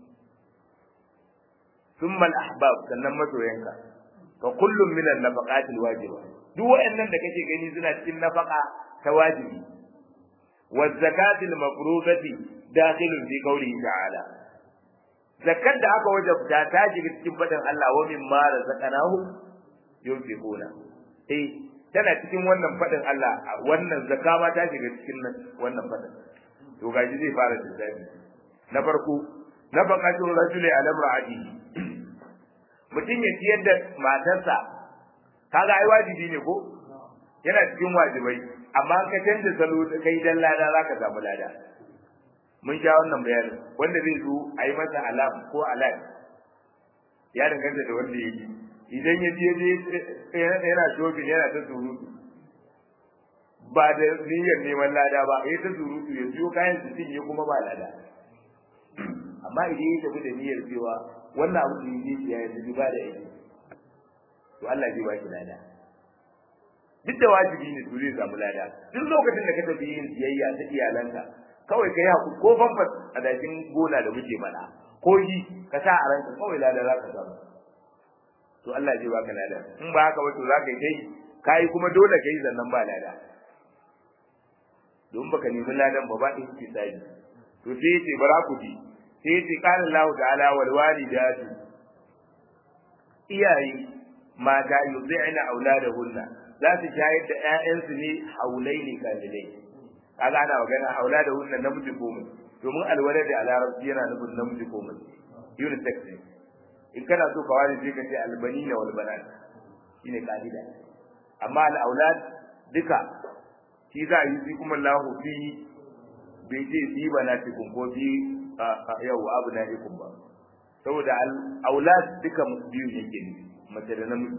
ثم الأحباب sannan masoyanka fa kullum min an-nafaqat al-wajiba duk wayannan da kake gani suna cikin nafaqa ta wajibi wa zakat al-mafrudati dakhilun fi qawlihi ta'ala zakat da aka wajabta ta shiga cikin fadin Allah wa mimma razaqnahu yunfiquna eh tana cikin wannan fadin Allah wannan zakka ma ta shiga cikin wannan fadin to gaji zai fara da na farko nafaqatul rajuli ala imra'atihi mutum ya ciyar da matarsa kaga ai wajibi ne ko yana cikin wajibai amma ka canza salo da kai dan lada zaka samu lada mun sha wannan bayanin wanda zai zo a yi masa alam ko alam ya danganta da wanda ya yi idan ya je yana shopping yana ta surutu ba da niyyar neman lada ba ya ta surutu ya siyo kayan su cinye kuma ba lada amma idan ya tafi da niyyar cewa wannan abu da yake ya yi ba da yake to Allah zai baki lada duk da wajibi ne to zai samu lada duk lokacin da ka tafi yin siyayya ta iyalanka kawai ka yi haku ko famfas a dakin gona da muke mana ko yi ka sa a ranka kawai lada za ka samu to Allah zai baka lada in ba haka ba to za ka yi kai kai kuma dole ka yi zannan ba lada don baka nemi ladan ba ba ɗin kisabi to sai ya ce bara ku ji sai ya ce qala Allah ta'ala wal walidatu iyaye mata yuzi'na auladahunna za su shayar da ƴaƴansu ne haulaini kamilai kaga ana magana auladahunna namiji ko mace domin alwalad a larabci yana nufin namiji ko mace unisex ne in kana so ka wani sai ka ce albanina wal banat shine ka'ida amma al aulad duka shi za a yi fi kuma lahu fi bai ce fi banatikum ko fi yau abu na ikun ba saboda aulad duka biyu yake ne mace da namiji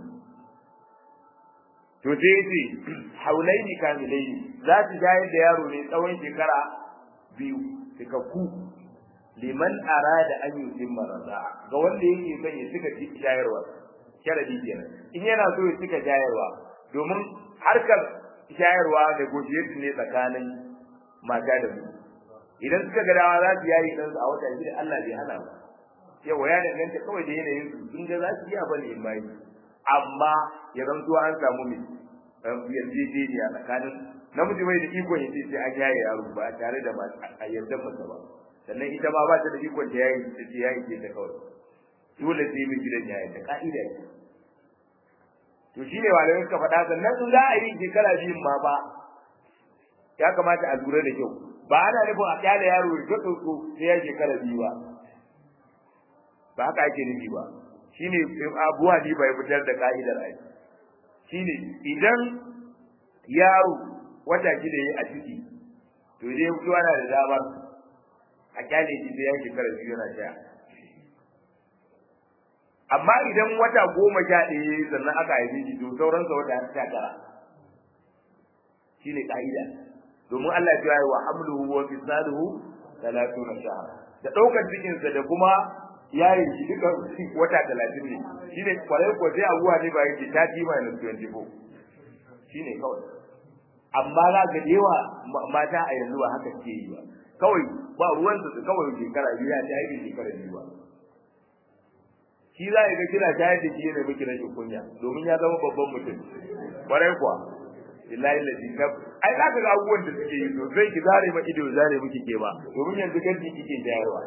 to sai yace haulaini kamilaini za su shayar da yaro ne tsawon shekara biyu cikakku liman arada an yutimma raza'a ga wanda yake son ya cika shayarwa sharadi kenan in yana so ya cika shayarwa domin harkar shayarwa negotiation ne tsakanin mata da mu idan suka ga dawa za su yayi ɗansu a wata shida Allah bai hana ba yawa ya danganta kawai da yanayin su in ga za su iya bane in bayi amma ya zanto an samu mai yarjejeniya tsakanin namiji mai da ikon ya ce sai an yaye yaro ba tare da a yarda masa ba sannan ita ma ba ta da ikon ta yayi ta ce yayi ce ta kawai dole sai mai gidan yayi ta ka'ida ce to shine malamai suka faɗa sannan in za a yi shekara biyun ma ba ya kamata a lura da kyau ba ana nufin a kyale yaro ya tsotso sai ya shekara biyu ba ba haka ake nufi ba shine abuwa ni bai fitar da ka'idar ai shine idan yaro wata shida yayi a ciki to dai mutuwa na da damar a kyale shi sai ya shekara biyu yana sha amma idan wata goma sha ɗaya sannan aka haife shi to sauransa wata sha tara shine ka'ida domin Allah ya ce wa hamluhu wa fisaluhu talatuna shahra da daukar cikin sa da kuma yayi shi duka wata 30 ne shine kwarai ko sai abuwa ne ba yake 30 minus 24 shine kawai amma za ga yawa mata a yanzu ba haka ke yi ba kawai ba ruwan su kawai shekara biyu ya ta yi shekara biyu ba shi za ga kina shayar da shi ne miki rashin kunya domin ya zama babban mutum kwarai kuwa billahi ladi kaf ai za ka ga abubuwan da suke yi sosai ki zare ma ido zare miki ke ba domin yanzu kan ki kike jayarwa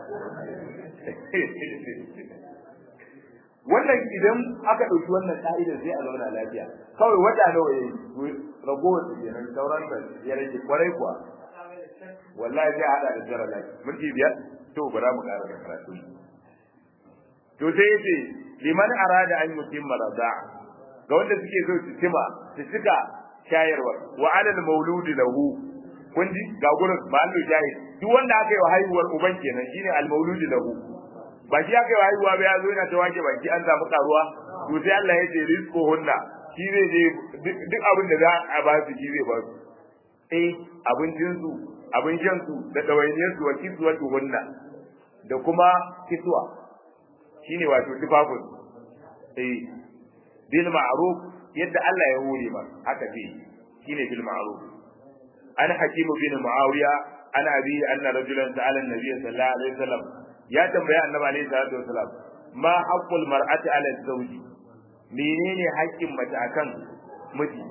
wannan idan aka ɗauki wannan ka'idar sai a zauna lafiya kawai wata nawa yayi ragowar su kenan sauran da ya rage kwarai kuwa wallahi sai hada da jara lafiya minti biyar to bara mu ƙara da karatu to sai yace liman arada an yutimma rada'a ga wanda suke so su cima su cika shayarwa wa alal mauludi lahu kun ji ga gurin malu jahil duk wanda aka yi wa haihuwar uban kenan shine al mauludi lahu ba shi aka yi wa haihuwa ba ya zo yana ta wake baki an samu karuwa to sai Allah ya ce rizqu hunna shi zai je duk abin da za a ba su shi zai ba su eh abincin su abin shan su da dawainiyar su wa kiswatu hunna da kuma kiswa shine wato tufafin eh bil ma'ruf yadda Allah ya hore ba haka ce shine bil ma'ruf an hakim bin muawiya an abi anna rajulan sa'ala an-nabiy sallallahu alaihi wasallam ya tambaya annabi alaihi salatu wasallam ma haqqul mar'ati 'ala zawji menene haƙƙin mace akan miji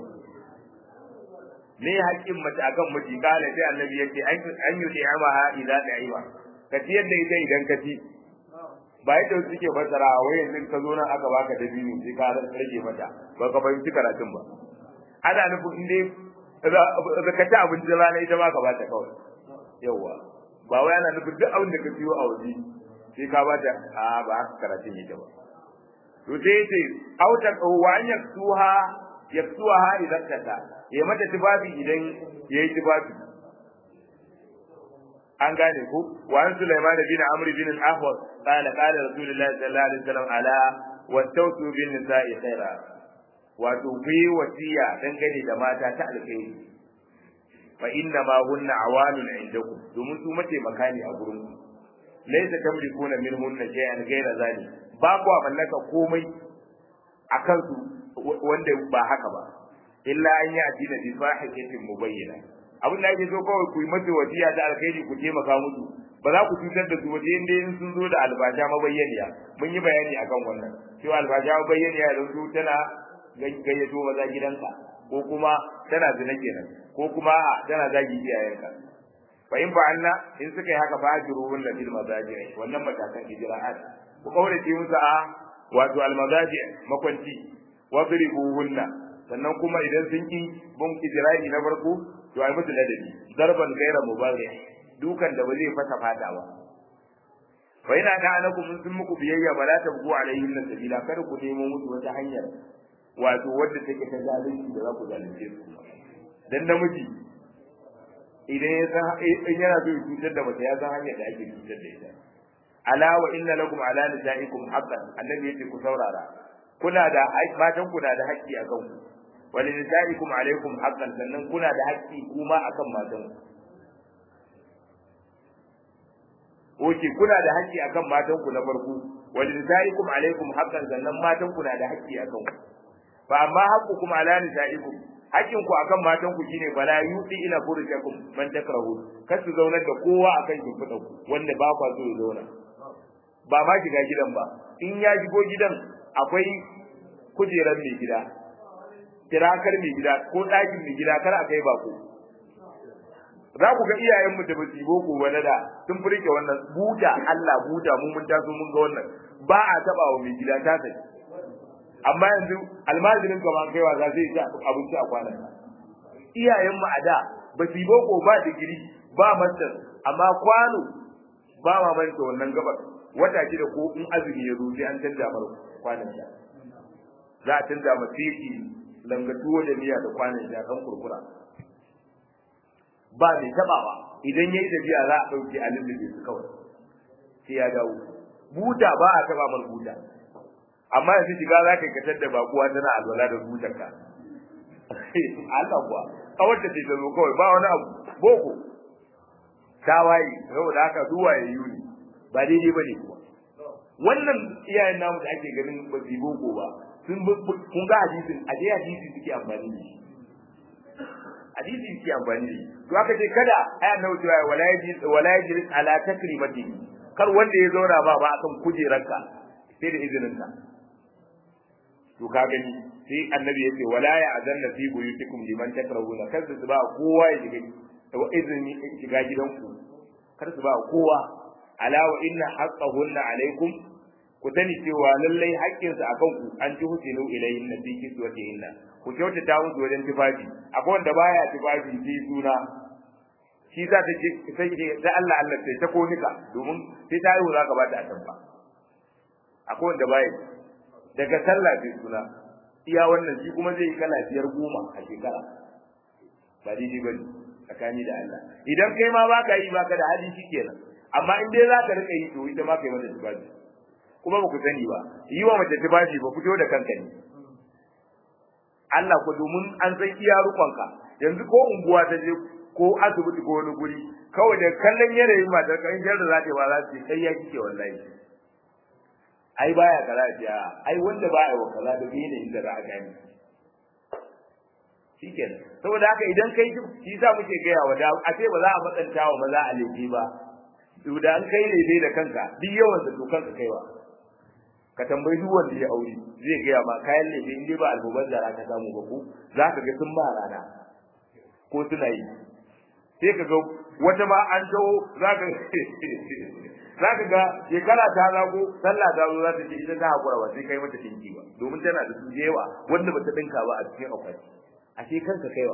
ne haƙƙin mace akan miji kala sai annabi yake an yi ni'amaha idza da'iwa ka ci yadda ita idan ka ci ba yadda wasu suke fassara wai yanzu ka zo nan aka baka da biyu sai ka rage mata ba ka fahimci karatun ba ana nufin in dai ka ci abinci rana ita ma ka bata kawai yawwa ba wai ana nufin duk abin da ka siyo a waje sai ka bata a ba haka karatun yake ba to sai yace auta wa an yaksuha yaksuha idan kata ya mata tufafi idan yayi tufafi an gane ku wa an Sulaiman bin Amr bin al-Ahwas qala qala Rasulullahi sallallahu alaihi wasallam ala wastawsu bin nisa'i khaira wato ku yi wasiya dangane da mata ta alkhairi fa inna ma hunna awanun indakum domin su mace makani a gurin ku laysa tamlikuna minhunna shay'an ghayra zali ba ku mallaka komai akan su wanda ba haka ba illa an yi addina bi fahihatin mubayyana abin da ake so kawai ku yi masa wasiya ta alkhairi ku taimaka musu ba za ku cutar da su waje inda in sun zo da albasha mabayyaniya mun yi bayani akan wannan cewa albasha mabayyaniya da su tana gayyato maza gidanka ko kuma tana zina kenan ko kuma tana zagi iyayenka fa in fa'alna in suka yi haka fa ajiru wannan bil mazaji wannan matakan ijra'at ku kaurace musu a wato al mazaji makwanci wadribuhunna sannan kuma idan sun ki bin ijra'i na farko to ai musu ladabi darban gaira mubarih dukan da ba zai fata fata ba fa ina da anakum sun muku biyayya ba la tabgu alaihim sabila kada ku nemo musu wata hanyar wato wadda take ta zalunci da za ku zalunce su dan namiji idan ya san in yana so ya cutar da mace ya san hanyar da ake cutar da ita ala wa inna lakum ala nisaikum haqqan annabi yace ku saurara kuna da matan ku na da haƙƙi a kanku wa li nisaikum alaikum haqqan sannan kuna da haƙƙi kuma akan matan ku Oke kuna da haƙƙi akan matan ku na farko wa li nisaikum alaikum haqqan sannan matan ku na da haƙƙi akan ku fa amma haqqukum ala nisaikum hakkin ku akan matan ku shine bala yudi ila furujakum man takrahu kar su zaunar da kowa akan shimfiɗan ku wanda ba kwa so ya zauna ba ma shiga gidan ba in ya shigo gidan akwai kujerar mai gida tirakar mai gida ko ɗakin mai gida kar a kai bako za ku ga iyayen mu da ba su boko wani da sun furke wannan buta Allah buta mu mun taso mun ga wannan ba a taba wa mai gida ta sai amma yanzu almajirin ka ba kaiwa za zai ci abinci a kwanan iyayen mu a da ba su boko ba digiri ba master amma kwano ba ma manta wannan gabar wata shida ko in azumi ya zo sai an canza mar kwanan da za a canza ma teki langatuwa da miya da kwanan da kan kurkura ba mai tabawa idan yayi tafiya za a dauke a lullube su kawai sai ya dawo buta ba a taba mar buta amma yanzu shiga za ka katar da bakuwa tana alwala da butarka Allah kuwa kawar da ce ta zo kawai ba wani abu boko ta waye saboda haka zuwa ya yi ba daidai ba ne kuwa wannan iyayen namu da ake ganin ba su boko ba sun kun ga hadisin a dai hadisi suke amfani da shi hadisi suke amfani da shi to aka ce kada aya na wucewa wala yaji wala yaji ala takrimati kar wanda ya zauna ba ba akan kujeranka sai da izinin ka to ka gani sai annabi yace wala ya azanna fi buyutikum liman takrahuna kar su ba kowa ya shiga da izini shiga gidanku kar su ba kowa ala wa inna haqqahunna alaikum ku sani cewa lallai haƙƙinsu a kanku an ji husinu ilayhin na fi kiswatihinna ku kyautata musu wajen tufafi akwai wanda baya tufafi sai suna shi za ta ce sai ta Allah Allah sai ta konika domin sai ta yi za ka ba ta atamfa akwai wanda baya daga sallah sai suna iya wannan shi kuma zai yi kala biyar goma a shekara ba daidai bane tsakani da Allah idan kai ma baka yi baka da hali kenan amma in dai za ka rika yi to ita ma kai mata tufafi kuma ba ku sani ba yi wa mace tufafi ba fito da kanka ne Allah ku domin an san iya rukonka yanzu ko unguwa ta je ko asibiti ko wani guri kawai da kallon yanayin matar ka in jarda za ta ba za su ce kai ya kike wallahi ai baya kaza ya ai wanda baya wa kaza da yanayin da za a gani shikenan saboda haka idan kai shi sa muke gaya wa da a ce ba za a matsanta wa maza a laifi ba to da an kai ne da kanka duk yawan da to kanka kaiwa ka tambayi duk wanda ya aure zai gaya ma kayan lefe in dai ba albuban da ka samu ba ko za ka ga sun ba rana ko suna yi sai ka ga wata ma an taho za ka za ka ga shekara ta zago sallah ta zo za ta ce ita ta hakura ba sai kai mata dinki ba domin tana da su da yawa wanda ba ta dinka ba a cikin akwati a ce kanka kaiwa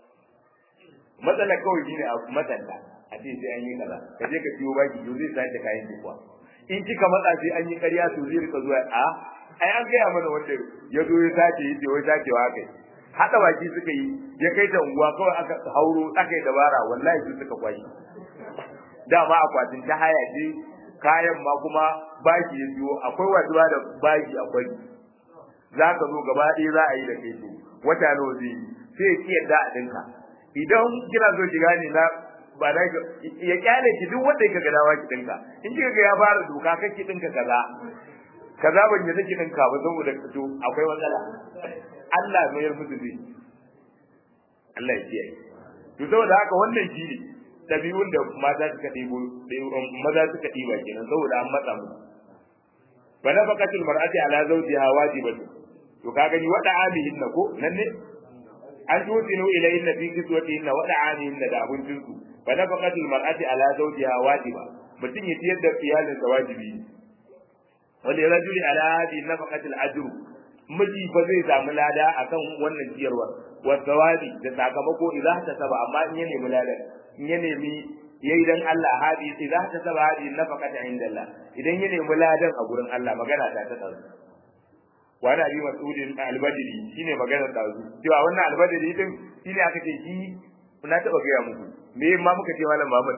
matsalar kawai shine a matsanta a ce sai an yi kaza ka je ka siyo baki to zai sace kayan kuwa in kika matsa sai an yi ƙarya to zai rika zuwa a ai an gaya mana wanda ya zo ya sace yace wai sacewa kai hada baki suka yi ya kai ta unguwa kawai aka hauro aka yi dabara wallahi su suka kwashi dama akwatin ta haya ce kayan ma kuma baki ya biyo akwai waduwa da baki akwai za ka zo gaba ɗaya za a yi da kai to wata nawa zai yi sai ya kiyarda a ɗinka idan kina so shiga ne na ba da ya kyale ki duk wanda yake gadawa ki dinka in kika ga ya fara doka kake dinka kaza kaza ban yi take dinka ba saboda to akwai matsala Allah mai yarmu da zai Allah ya kiyaye to saboda haka wannan shi ne dabi'un da mata suka ɗebo maza suka ɗiba kenan saboda an matsa mu fa nafaqatul mar'ati ala zawjiha wajibatu to ka gani wada amihin na ko nan ne an tutinu ilayhin fi kiswatihin wa da'anihin da abincin su fa nafaqatul mar'ati ala zawjiha wajiba mutum ya tiyar da iyalin sa wajibi wal rajuli ala hadhihi nafaqatil ajru miji fa zai samu lada akan wannan ciyarwa wa thawabi da sakamako idan ta saba amma in ya nemi ladan in ya nemi yayi dan Allah hadi idan ta saba hadi nafaqata inda Allah idan ya nemi ladan a gurin Allah magana ta ta tsaro wani abi mas'udin albadiri shine maganar dazu cewa wannan albadiri din shine aka ce shi na taba gaya muku me ma muka ce malam Muhammad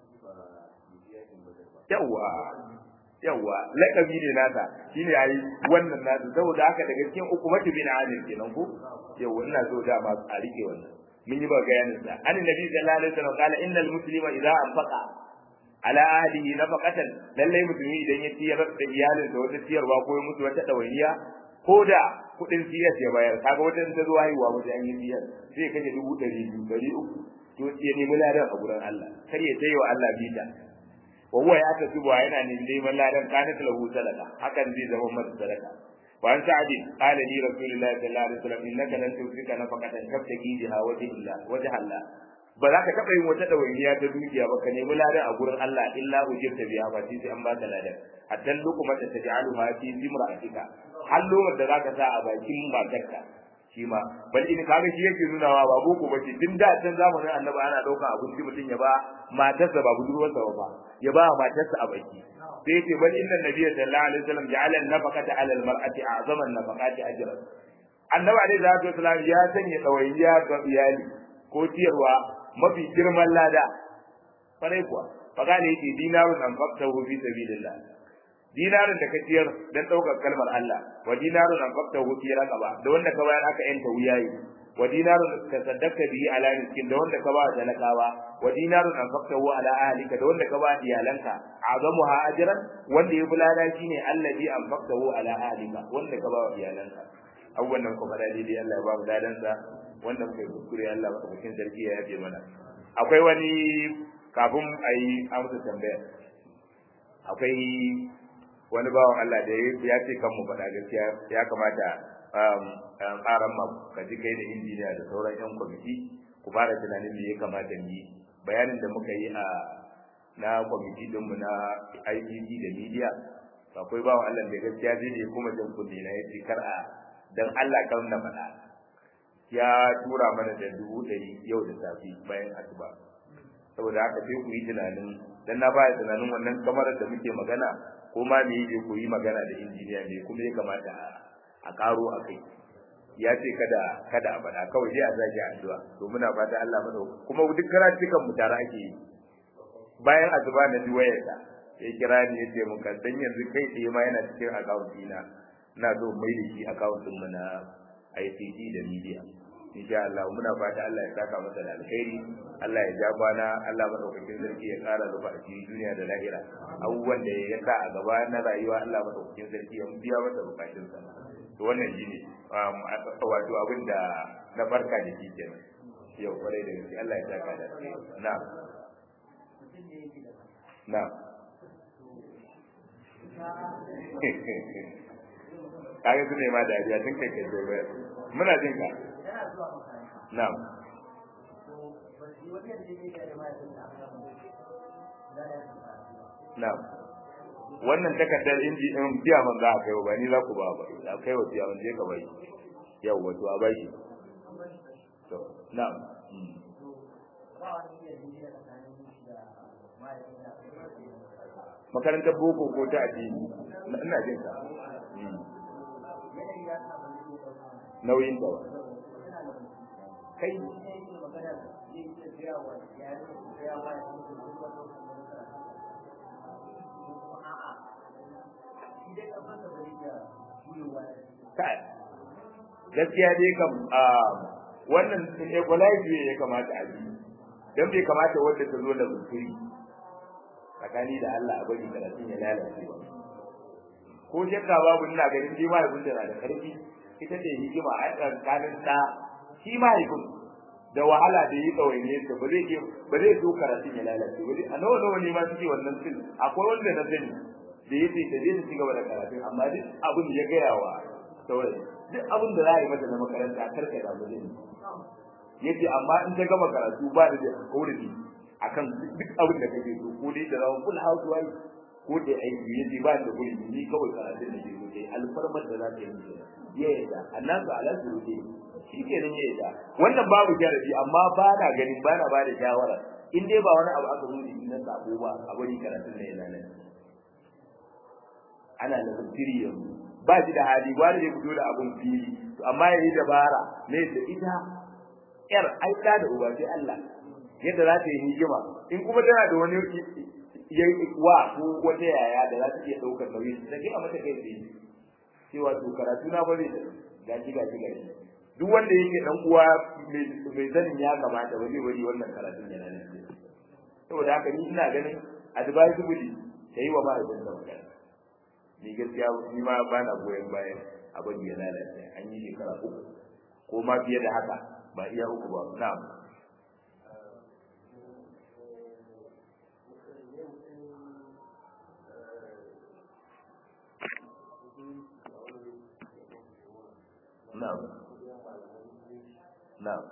yawa yawa lakabi ne nasa shine yayi wannan nasa saboda haka daga cikin ukumatu bin alim kenan ko yawa ina so da ma a rike wannan mun yi ba bayanin sa an nabi sallallahu alaihi wasallam kala innal muslima idza anfaqa ala ahlihi nafaqatan lallai musulmi idan ya ciyar da iyalinsa wata ciyarwa ko ya mutu wata dawainiya ko da kuɗin siyas ya bayar kaga wata ta zo haihuwa wajen an yi siyas sai kashe dubu ɗari biyu ɗari uku to ya nemi ladan a gurin Allah kar ya tayi wa Allah bita wa huwa ya ta tuba yana neman ladan kana lahu sadaka hakan zai zama masa sadaka wa an sa'adi qala li rasulillahi sallallahu alaihi wasallam innaka lan tusika nafaqatan tabtaki biha wajha Allah wajha Allah ba za ka taɓa yin wata ɗawainiya ta dukiya ba ka nemi ladan a gurin Allah illa ujirta biya ba sai an baka ladan hatta lokuma ta taj'aluha fi zimra'atika har lokacin da zaka sa a bakin matarka shi ma bal in kaga shi yake nunawa ba boko ba ce tun da can zamanin annabi ana ɗauka abinci mutum ya ba matarsa ba budurwarsa ba ya ba matarsa a baki sai yace bal inna nabiyya sallallahu alaihi wasallam ja'ala an-nafaqata 'ala al-mar'ati a'zama an-nafaqati ajran annabi alaihi salatu wasallam ya sanya ɗawainiya ga iyali ko ciyarwa mafi girman lada farai kuwa faka ne yake dinarun an fakta fi sabilillah dinarin da ka ciyar dan daukar kalmar Allah wa dinarun an fakta fi raqaba da wanda ka bayar aka yanta wuyayi wa dinarun ka saddaka bihi ala miskin da wanda ka ba talakawa wa dinarun an fakta ala ahlika da wanda ka ba iyalanka azamuha ajran wanda ya bulada shine allazi an fakta ala ahlika wanda ka ba iyalanka abubuwan nan kuma dai dai Allah ya ba mu dadan sa wanda muka yi kuskure Allah madaukakin sarki ya yafe mana akwai wani kafin a yi amsa tambaya akwai wani bawan Allah da ya ce kan mu faɗa gaskiya ya kamata ƙaran ma ka ji kai da injiniya da sauran yan kwamiti ku fara tunanin me ya kamata mu yi bayanin da muka yi a na kwamiti ɗinmu na IPC da media akwai bawan Allah da gaskiya zai da kuma jan kunne na ya ce kar a dan Allah kan na faɗa ya tura mana da dubu ɗari yau da safi bayan asuba saboda haka sai ku yi tunanin dan na baya tunanin wannan kamarar da muke magana ko ma me yake ku yi magana da injiniya ne kuma ya kamata a karo a kai ya ce kada kada a faɗa kawai dai a zaki addu'a to muna fata Allah mana kuma duk karatukan mu tare ake yi bayan asuba na ji wayarsa ya kira ni ya ce mun kan dan yanzu kai tsaye ma yana cikin account dina ina so mai da shi account din mu na ICT da media insha Allah muna fata Allah ya saka masa da alkhairi Allah ya ja kwana Allah madaukakin sarki ya kara rufa a cikin duniya da lahira abubuwan da ya sa a gaba na rayuwa Allah madaukakin sarki ya biya masa bukatun sa to wannan shine wato abin da na barka da shi kenan yau kwarai da gaske Allah ya saka da na na kage su ne ma dariya tun kai kai bai muna jin ka na'am na'am wannan takardar inji in biya man za a kai ba ni za ku ba ba a kai wa biya je ka bai yau wato a bai to na'am makarantar boko ko ta addini ina jin ka nauyin ta kai kai gaskiya dai kam wannan equalize ya kamata a yi don bai kamata wanda ta zo da bukuri tsakani da Allah a bari karatun ya lalace ba ko shakka babu ina ganin shi mahaifin da na da karfi ita ce hikima a tsakanin ta shi mahaifin da wahala da yi tsawaine ta ba zai ba zai so karatun ya lalace ba a nawa nawa ne ma suke wannan fil akwai wanda na sani da ya ce ta je ta ci gaba da karatun amma duk abin da ya gaya wa saurayi duk abin da za a yi mata na makaranta karka da ba zai yace amma in ta gama karatu ba da kauri akan duk abin da kake so ko dai da zama full house wife ko da aiki yace ba da guri ni kawai karatun da ke so dai alfarmar da za ta yi ya yadda annan ga ala surutai shi ke nan ya yadda wannan babu jarabi amma ba na ganin ba na ba da shawara in dai ba wani abu aka zo da na sabo ba a bari karatun da yana nan ana da tafsiri yanzu ba shi da hali ba da ya fito da abun fili to amma yayi dabara ne da ita yar aika da uba sai Allah yadda za ta yi hikima in kuma tana da wani yayi wa ko wata yaya da za ta iya daukar nauyi ta ga mata kai tsaye cewa to karatu na bare ga shi ga shi ga shi duk wanda yake dan uwa mai sanin ya kamata ba zai bari wannan karatun yana nan saboda haka ni ina ganin advisable kai wa mahaifin da magana ni gaskiya ni ma ba na goyon bayan abin ya lalace an yi shekara uku ko ma fiye da haka ba iya uku ba na'am na'am na'am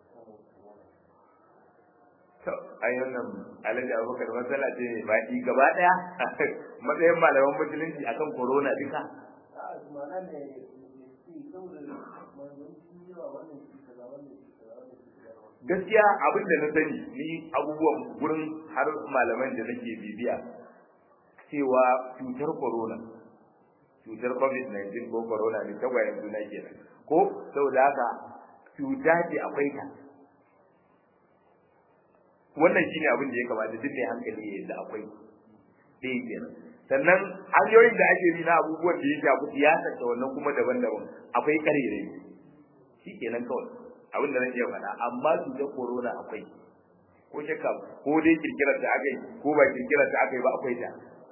to ai wannan alaji abubakar matsala ce mai baki gaba daya matsayin malaman musulunci akan corona duka gaskiya abin da na sani ni abubuwan gurin har malaman da nake bibiya cewa cutar corona cutar covid-19 ko corona ne tagwayen juna kenan ko saboda haka cuta ce akwai ta wannan shine abin da ya kamata duk mai hankali ya yadda akwai dai kenan sannan hanyoyin da ake bi na abubuwan da ya shafi siyasar ta wannan kuma daban-daban akwai karerai shi kenan kawai abin da zan iya faɗa amma cutar corona akwai ko shakka ko dai kirkirar da aka yi ko ba kirkirar da aka yi ba akwai ta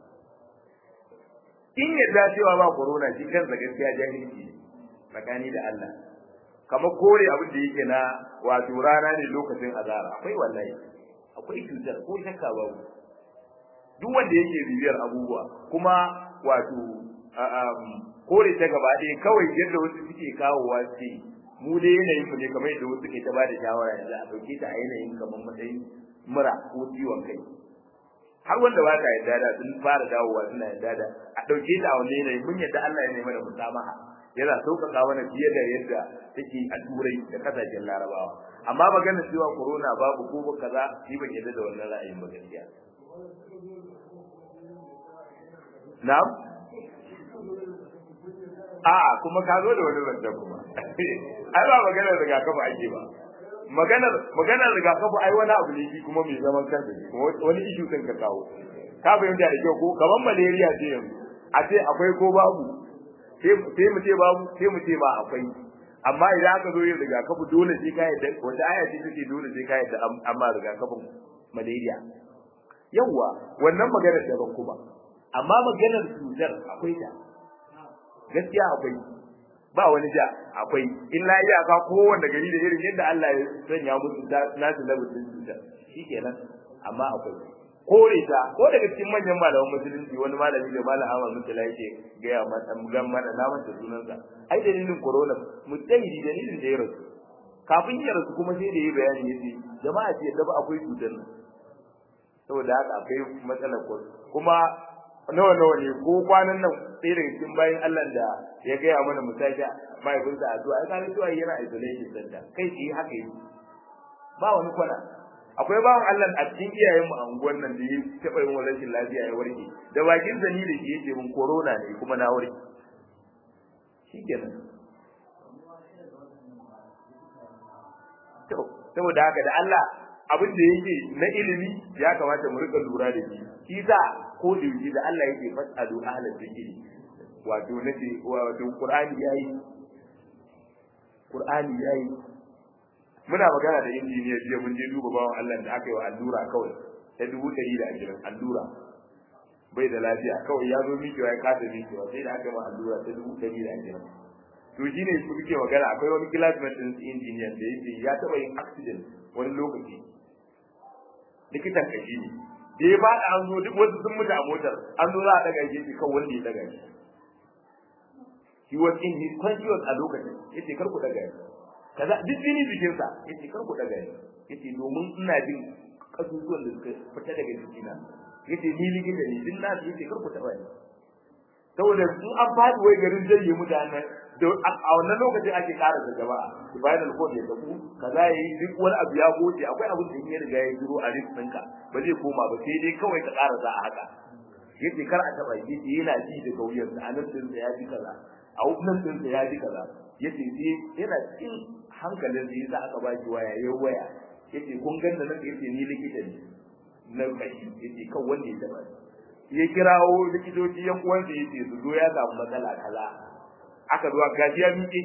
in yadda cewa ba corona shi kansa gaskiya jahilci tsakani da Allah kamar kore abin da yake na wato rana ne lokacin azara akwai wallahi akwai cutar ko shakka babu duk wanda yake bibiyar abubuwa kuma wato kore ta gaba ɗaya kawai yadda wasu suke kawowa ce mu dai yanayin mu ne kamar yadda wasu ke ta bada shawara yanzu a ɗauke ta a yanayin kamar matsayin mura ko ciwon kai har wanda ba ta yarda da sun fara dawowa suna yarda da a ɗauke ta a wani yanayi mun yadda Allah ya nema da musamaha yana sauƙaƙa mana fiye da yadda take a turai da kasashen larabawa amma maganar cewa corona babu ko kaza ni ban yarda da wannan ra'ayin ba gaskiya na'am a'a kuma ka zo da wani zance kuma ai ba maganar rigakafi ake ba maganar maganar rigakafi ai wani abu ne shi kuma mai zaman kansa wani ishu kan ka kawo ka fahimta da kyau ko kaman malaria ce yanzu a ce akwai ko babu sai mu ce babu sai mu ce ba akwai amma idan aka zo yin rigakafi dole sai ka yadda wata aya ce take dole sai ka yadda amma rigakafin malaria yawwa wannan maganar daban kuma amma maganar cutar akwai ta gaskiya akwai ba wani ja akwai illa iyaka kowanne gari da irin yadda Allah ya sanya musu nasu labarin cutar shikenan amma akwai kore ta ko daga cikin manyan malaman musulunci wani malami da malam Ahmad Mutala yake gaya mata gan mana na mata sunansa ai dalilin corona mutahidi dalilin da ya rasu kafin ya rasu kuma sai da yi bayani yace jama'a ce da ba akwai cutar nan saboda haka akwai matsalar kuma nawa nawa ne ko kwanan nan sai daga cikin bayan Allah da ya gaya mana musaka mahaifinsa a zuwa ai kana cewa yana isolation center kai shi haka yi ba wani kwana akwai bawan Allah a cikin iyayen mu a unguwar nan da ya taɓa yin rashin lafiya ya warke da bakin zani da shi yake mun corona ne kuma na warke shikenan to saboda haka da Allah abin da yake na ilimi ya kamata mu rika lura da shi shi sa ko da yake da Allah yake fasalu ahlal zikri wato nace wato Qur'ani yayi Qur'ani yayi muna magana da injiniya jiya mun je duba bawan Allah da aka yi wa allura kawai ta dubu ɗari da ashirin allura bai da lafiya kawai ya zo mikewa ya kasa mikewa sai da aka yi allura ta dubu ɗari da ashirin to shi ne su muke magana akwai wani classmate ɗin injiniyan da yake ya taɓa yin accident wani lokaci likitan kashi ne da ya faɗa an zo duk wasu sun mutu a motar an zo za a daga shi kan wanda ya daga shi he was in his conscious a lokacin yace kar ku daga shi kaza duk jini jikin sa yace kar ku daga shi yace domin ina jin kasusuwan da suka fita daga jikina yace ni likita ne din na yace kar ku taba ni saboda in an faɗi wai garin jayye mutanen da a wannan lokacin ake ƙara da jama'a spinal cord ya tabu kaza yayi duk wani abu ya goce akwai abin da in ya riga ya jiro a risk ɗinka ba zai koma ba sai dai kawai ka ƙara za a haka yace kar a taba shi yace yana ji da kauyarsa a nan din ya ji kaza a nan din ya ji kaza yace sai yana cikin hankalin da yasa aka ba shi waya yayin waya yace kun ganna nan yace ni likita ne na kashi yace kan wanda ya taba ya kirawo likitoci yan uwansa yace su zo ya samu matsala kaza aka zuwa gashi ya miƙe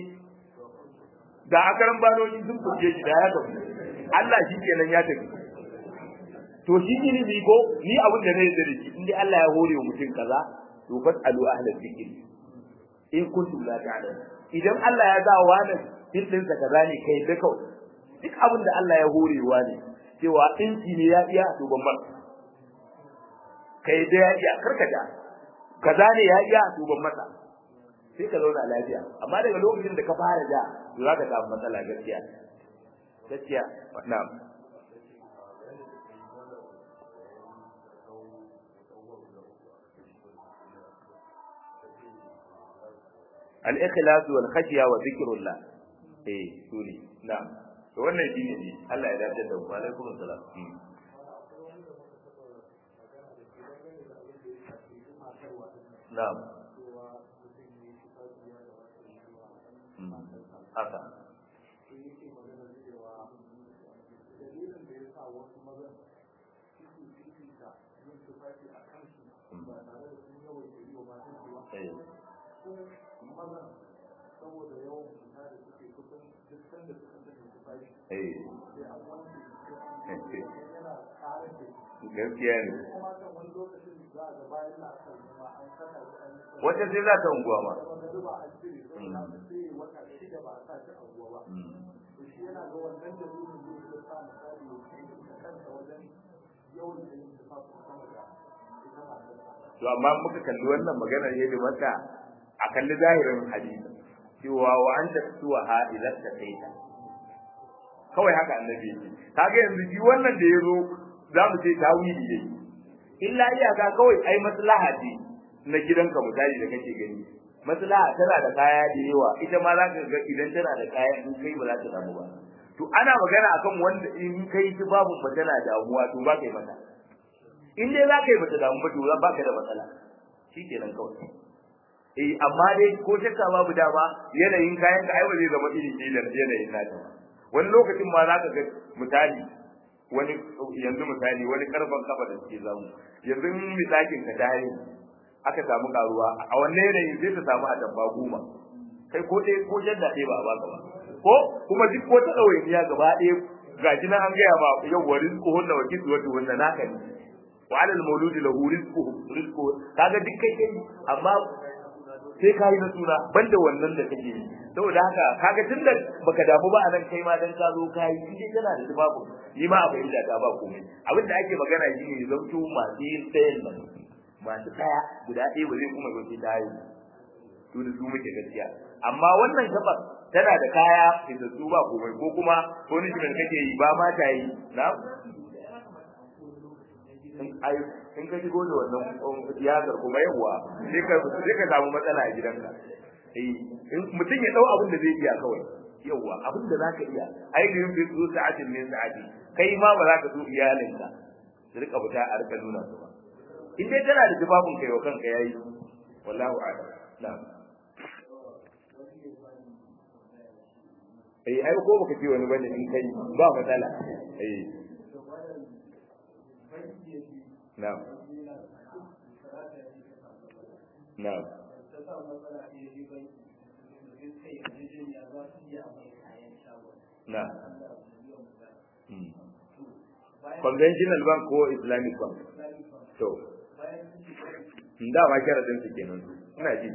da akaran banoni sun fuke shi da ya tafi Allah shi kenan ya tafi to shi ilimi ko ni abin da zai da shi in dai Allah ya hore wa mutum kaza to fasalu ahlal zikr in kuntum la ta'lamun idan Allah ya sa wani din din sa kaza ne kai da kawai duk abin da Allah ya horewa ne cewa dinki ne ya iya to ban mar kai da ya iya karkata kaza ne ya iya to ban masa sai ka zauna lafiya amma daga lokacin da ka fara da za ka samu matsala gaskiya gaskiya na'am al-ikhlas wal khashya wa dhikrullah eh sune na'am to wannan shine ne Allah ya dace da mu alaikum assalam na'am haka eh maza saboda yawan fita da suke kusan duk sanda suka tafi su bashi eh sai an wanke yana ƙarar da shi gaskiya ne kuma kan wani lokacin za a ga bayan na aka ma an saka shi an yi wata sai za ta unguwa ma wanda zuba an cire saboda haka sai wata shida ba a sa shi a ruwa ba to shi yana ga wannan da zuwa zai iya sa misali ya kai da kansa wajen yawan da yin tufafin sama da ita matarsa to amma muka kalli wannan maganar yadda maka a kalli zahirin hadisi cewa wa anta tuwa ha idan ta kaita kawai haka annabi yake kaga yanzu shi wannan da yazo zamu ce tawili yayi illa iyaka kawai ai maslaha ce na gidanka misali da kake gani maslaha tana da kaya da yawa ita ma za ka ga idan tana da kaya in kai ba za ta samu ba to ana magana akan wanda in kai ki babu ba tana damuwa to ba kai mata in dai za ka yi bata damu ba to za baka da matsala shikenan kawai eh amma dai ko shakka babu dama yanayin kayan ka ai ba zai zama iri ɗaya da yanayin nata ba wani lokacin ma za ka ga misali wani yanzu misali wani karfan kafa da suke zamu yanzu in misakin ka dare aka samu karuwa a wannan yanayin sai ta samu a dabba goma kai ko ɗaya ko jadda ɗaya ba a baka ba ko kuma duk ko ta ɗawainiya gaba ɗaya ga shi nan an gaya ma yau wa rizqu hunna wa kiswatu hunna naka ne wa alal mauludi lahu rizquhu rizqu kaga duk kai kai amma sai ka yi na suna banda wannan da kake yi saboda haka kaga tunda baka damu ba anan kai ma dan ka zo ka yi shi kana da tubabu ni ma abin da ta ba komai abin da ake magana shi ne zanto masu yin tsayin nan masu tsaya guda ɗaya ba zai kuma zo sai ta yi to da su muke gaskiya amma wannan gabar tana da kaya da su ba komai ko kuma punishment kake yi ba ma ta yi na in ka shigo da wannan tiyazar kuma yawa sai ka sai ka samu matsala a gidanka eh in mutum ya dau abin da zai iya kawai yawa abin da zaka iya ai da yin su sa'atin min sa'ati kai ma ba za ka so iyalinka su rika fita a rika nuna su ba in dai tana da jibabun kai wa kanka yayi wallahu a'lam na'am eh ai ko baka ce wani bane in kai ba matsala eh na'am na'am na'am conventional bank ko islamic bank to da ma sharadin su kenan ina ji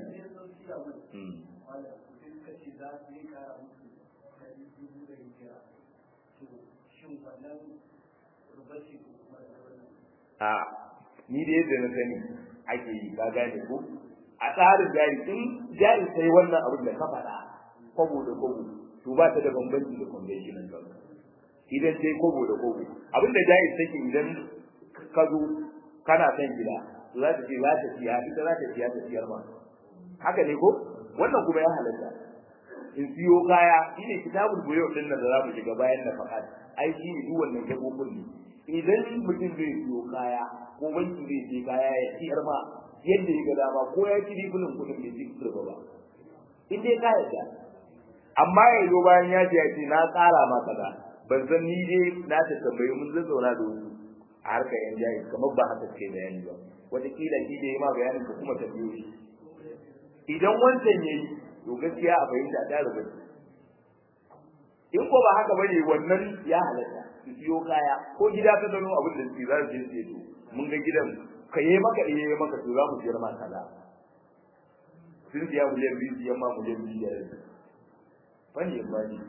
a ni da yadda na sani ake yi ka gane ko a tsarin jari in jari sai wannan abin da ka faɗa kwabo da kwabo to ba ta da bambanci da conventional bank idan sai kwabo da kwabo abin da jari take idan ka zo kana son gida to za ta ce za ta siya ita za ta siya ta siyar ma haka ne ko wannan kuma ya halatta in siyo kaya shine kitabul buyo din nan da za mu shiga bayan na faɗa ai shi ne duk wannan gabobin ne idan mutum zai siyo kaya ko banki zai siyo kaya ya siyar ma yadda ya ga dama ko ya ci ribulin kuɗin bai ci turba ba in dai ka yarda amma ya zo bayan ya ce ya ce na tsara ma kaza ban san ni dai na ta tambayi mun zan zauna da wasu a harkar yan jayi kamar ba haka suke bayani ba wataƙila shi da ya ma bayanin ka kuma tambayo shi idan wancan ya yi to gaskiya a fahimta ta rubuta in ko ba haka bane wannan ya halatta su siyo kaya ko gida ka gano abin da su za su je su yi mun ga gidan ka yi maka iya yi maka to za mu siyar ma kaza sun siya miliyan biyu siyan ma miliyan biyu da rabi fani ba ne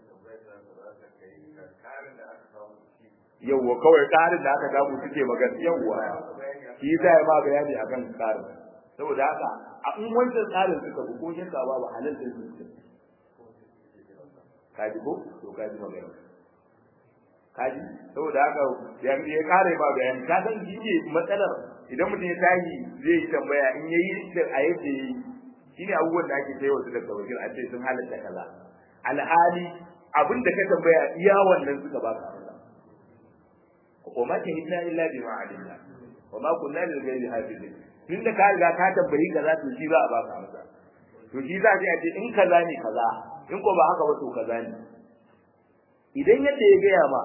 yawwa kawai ƙarin da aka samu suke magana yawwa shi za ya ma bayani akan ƙarin saboda haka a in wancan tsarin suka bi ko shakka ba ba halal sai su kaji ko to kaji magana kaji saboda haka ya ya kare ba bayani ka san shi ne matsalar idan mutum ya tashi zai yi tambaya in yayi da a yadda yayi shine abubuwan da ake tsaye wasu daga wakil a ce sun halatta kaza alhali abin da ka tambaya iya wannan suka baka amsa ko ma shahidna illa bima alimna wa ma kunna lil ghaibi hafizin tunda ka riga ka tambayi kaza to shi za a baka amsa to shi za a ce in kaza ne kaza in ko ba haka ba to kaza ne idan yadda ya gaya ma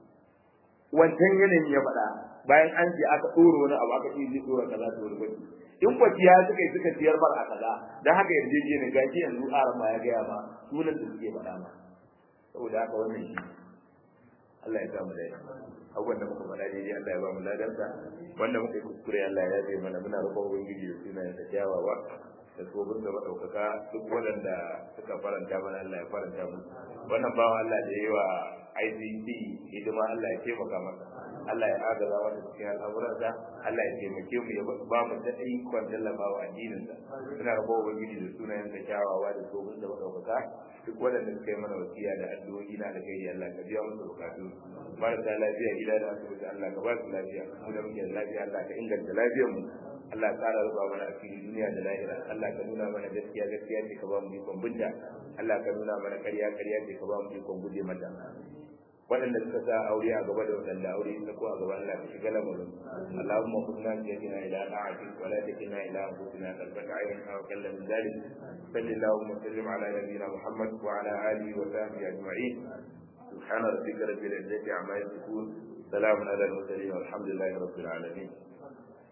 wancan yanayin ya faɗa bayan an ce aka ɗora wani abu aka ce zai ɗora kaza to wani bane in kwaciya suka yi suka siyar bar a kaza dan haka yarjejeniya gashi yanzu aran ma ya gaya ma sunan da suke faɗa ma saboda haka wannan shi Allah ya samu da abubuwan da muka faɗa daidai Allah ya ba mu ladarsa wanda muka yi kuskure Allah ya zai mana muna roƙon ubangiji da sunayen sa kyawawa da tsobin da maɗaukaka duk waɗanda suka faranta mana Allah ya faranta mu wannan bawan Allah da yi wa ICT hidima Allah ya taimaka masa Allah ya agaza masa cikin al'amuransa Allah ya taimake mu ya ba mu da ikon tallafa wa addininsa muna roƙon ubangiji da sunayen sa kyawawa da tsobin da maɗaukaka duk waɗanda suka yi mana wasiya da addu'o'i na alkhairi Allah ka biya musu bukatu marasa lafiya gida da asibiti Allah ka ba su lafiya mu da muke da lafiya Allah ka inganta lafiyar mu Allah ka ƙara rufa mana asiri duniya da lahira Allah ka nuna mana gaskiya gaskiya ce ka ba mu ikon binta Allah ka nuna mana ƙarya ƙarya ce ka ba mu ikon guje mata waɗanda suka sa aure a gaba da waɗanda aure ta ko a gaba Allah ka shiga lamarin Allahumma kunna biyadina ila ta'atik wa la takilna ila anfusina qalbaka ayyin aw kallam min dhalik sallallahu wa sallim ala nabiyyina Muhammad wa ala alihi wa sahbihi ajma'in سبحان ربك رب العزة عما يصفون سلام على المرسلين والحمد لله رب العالمين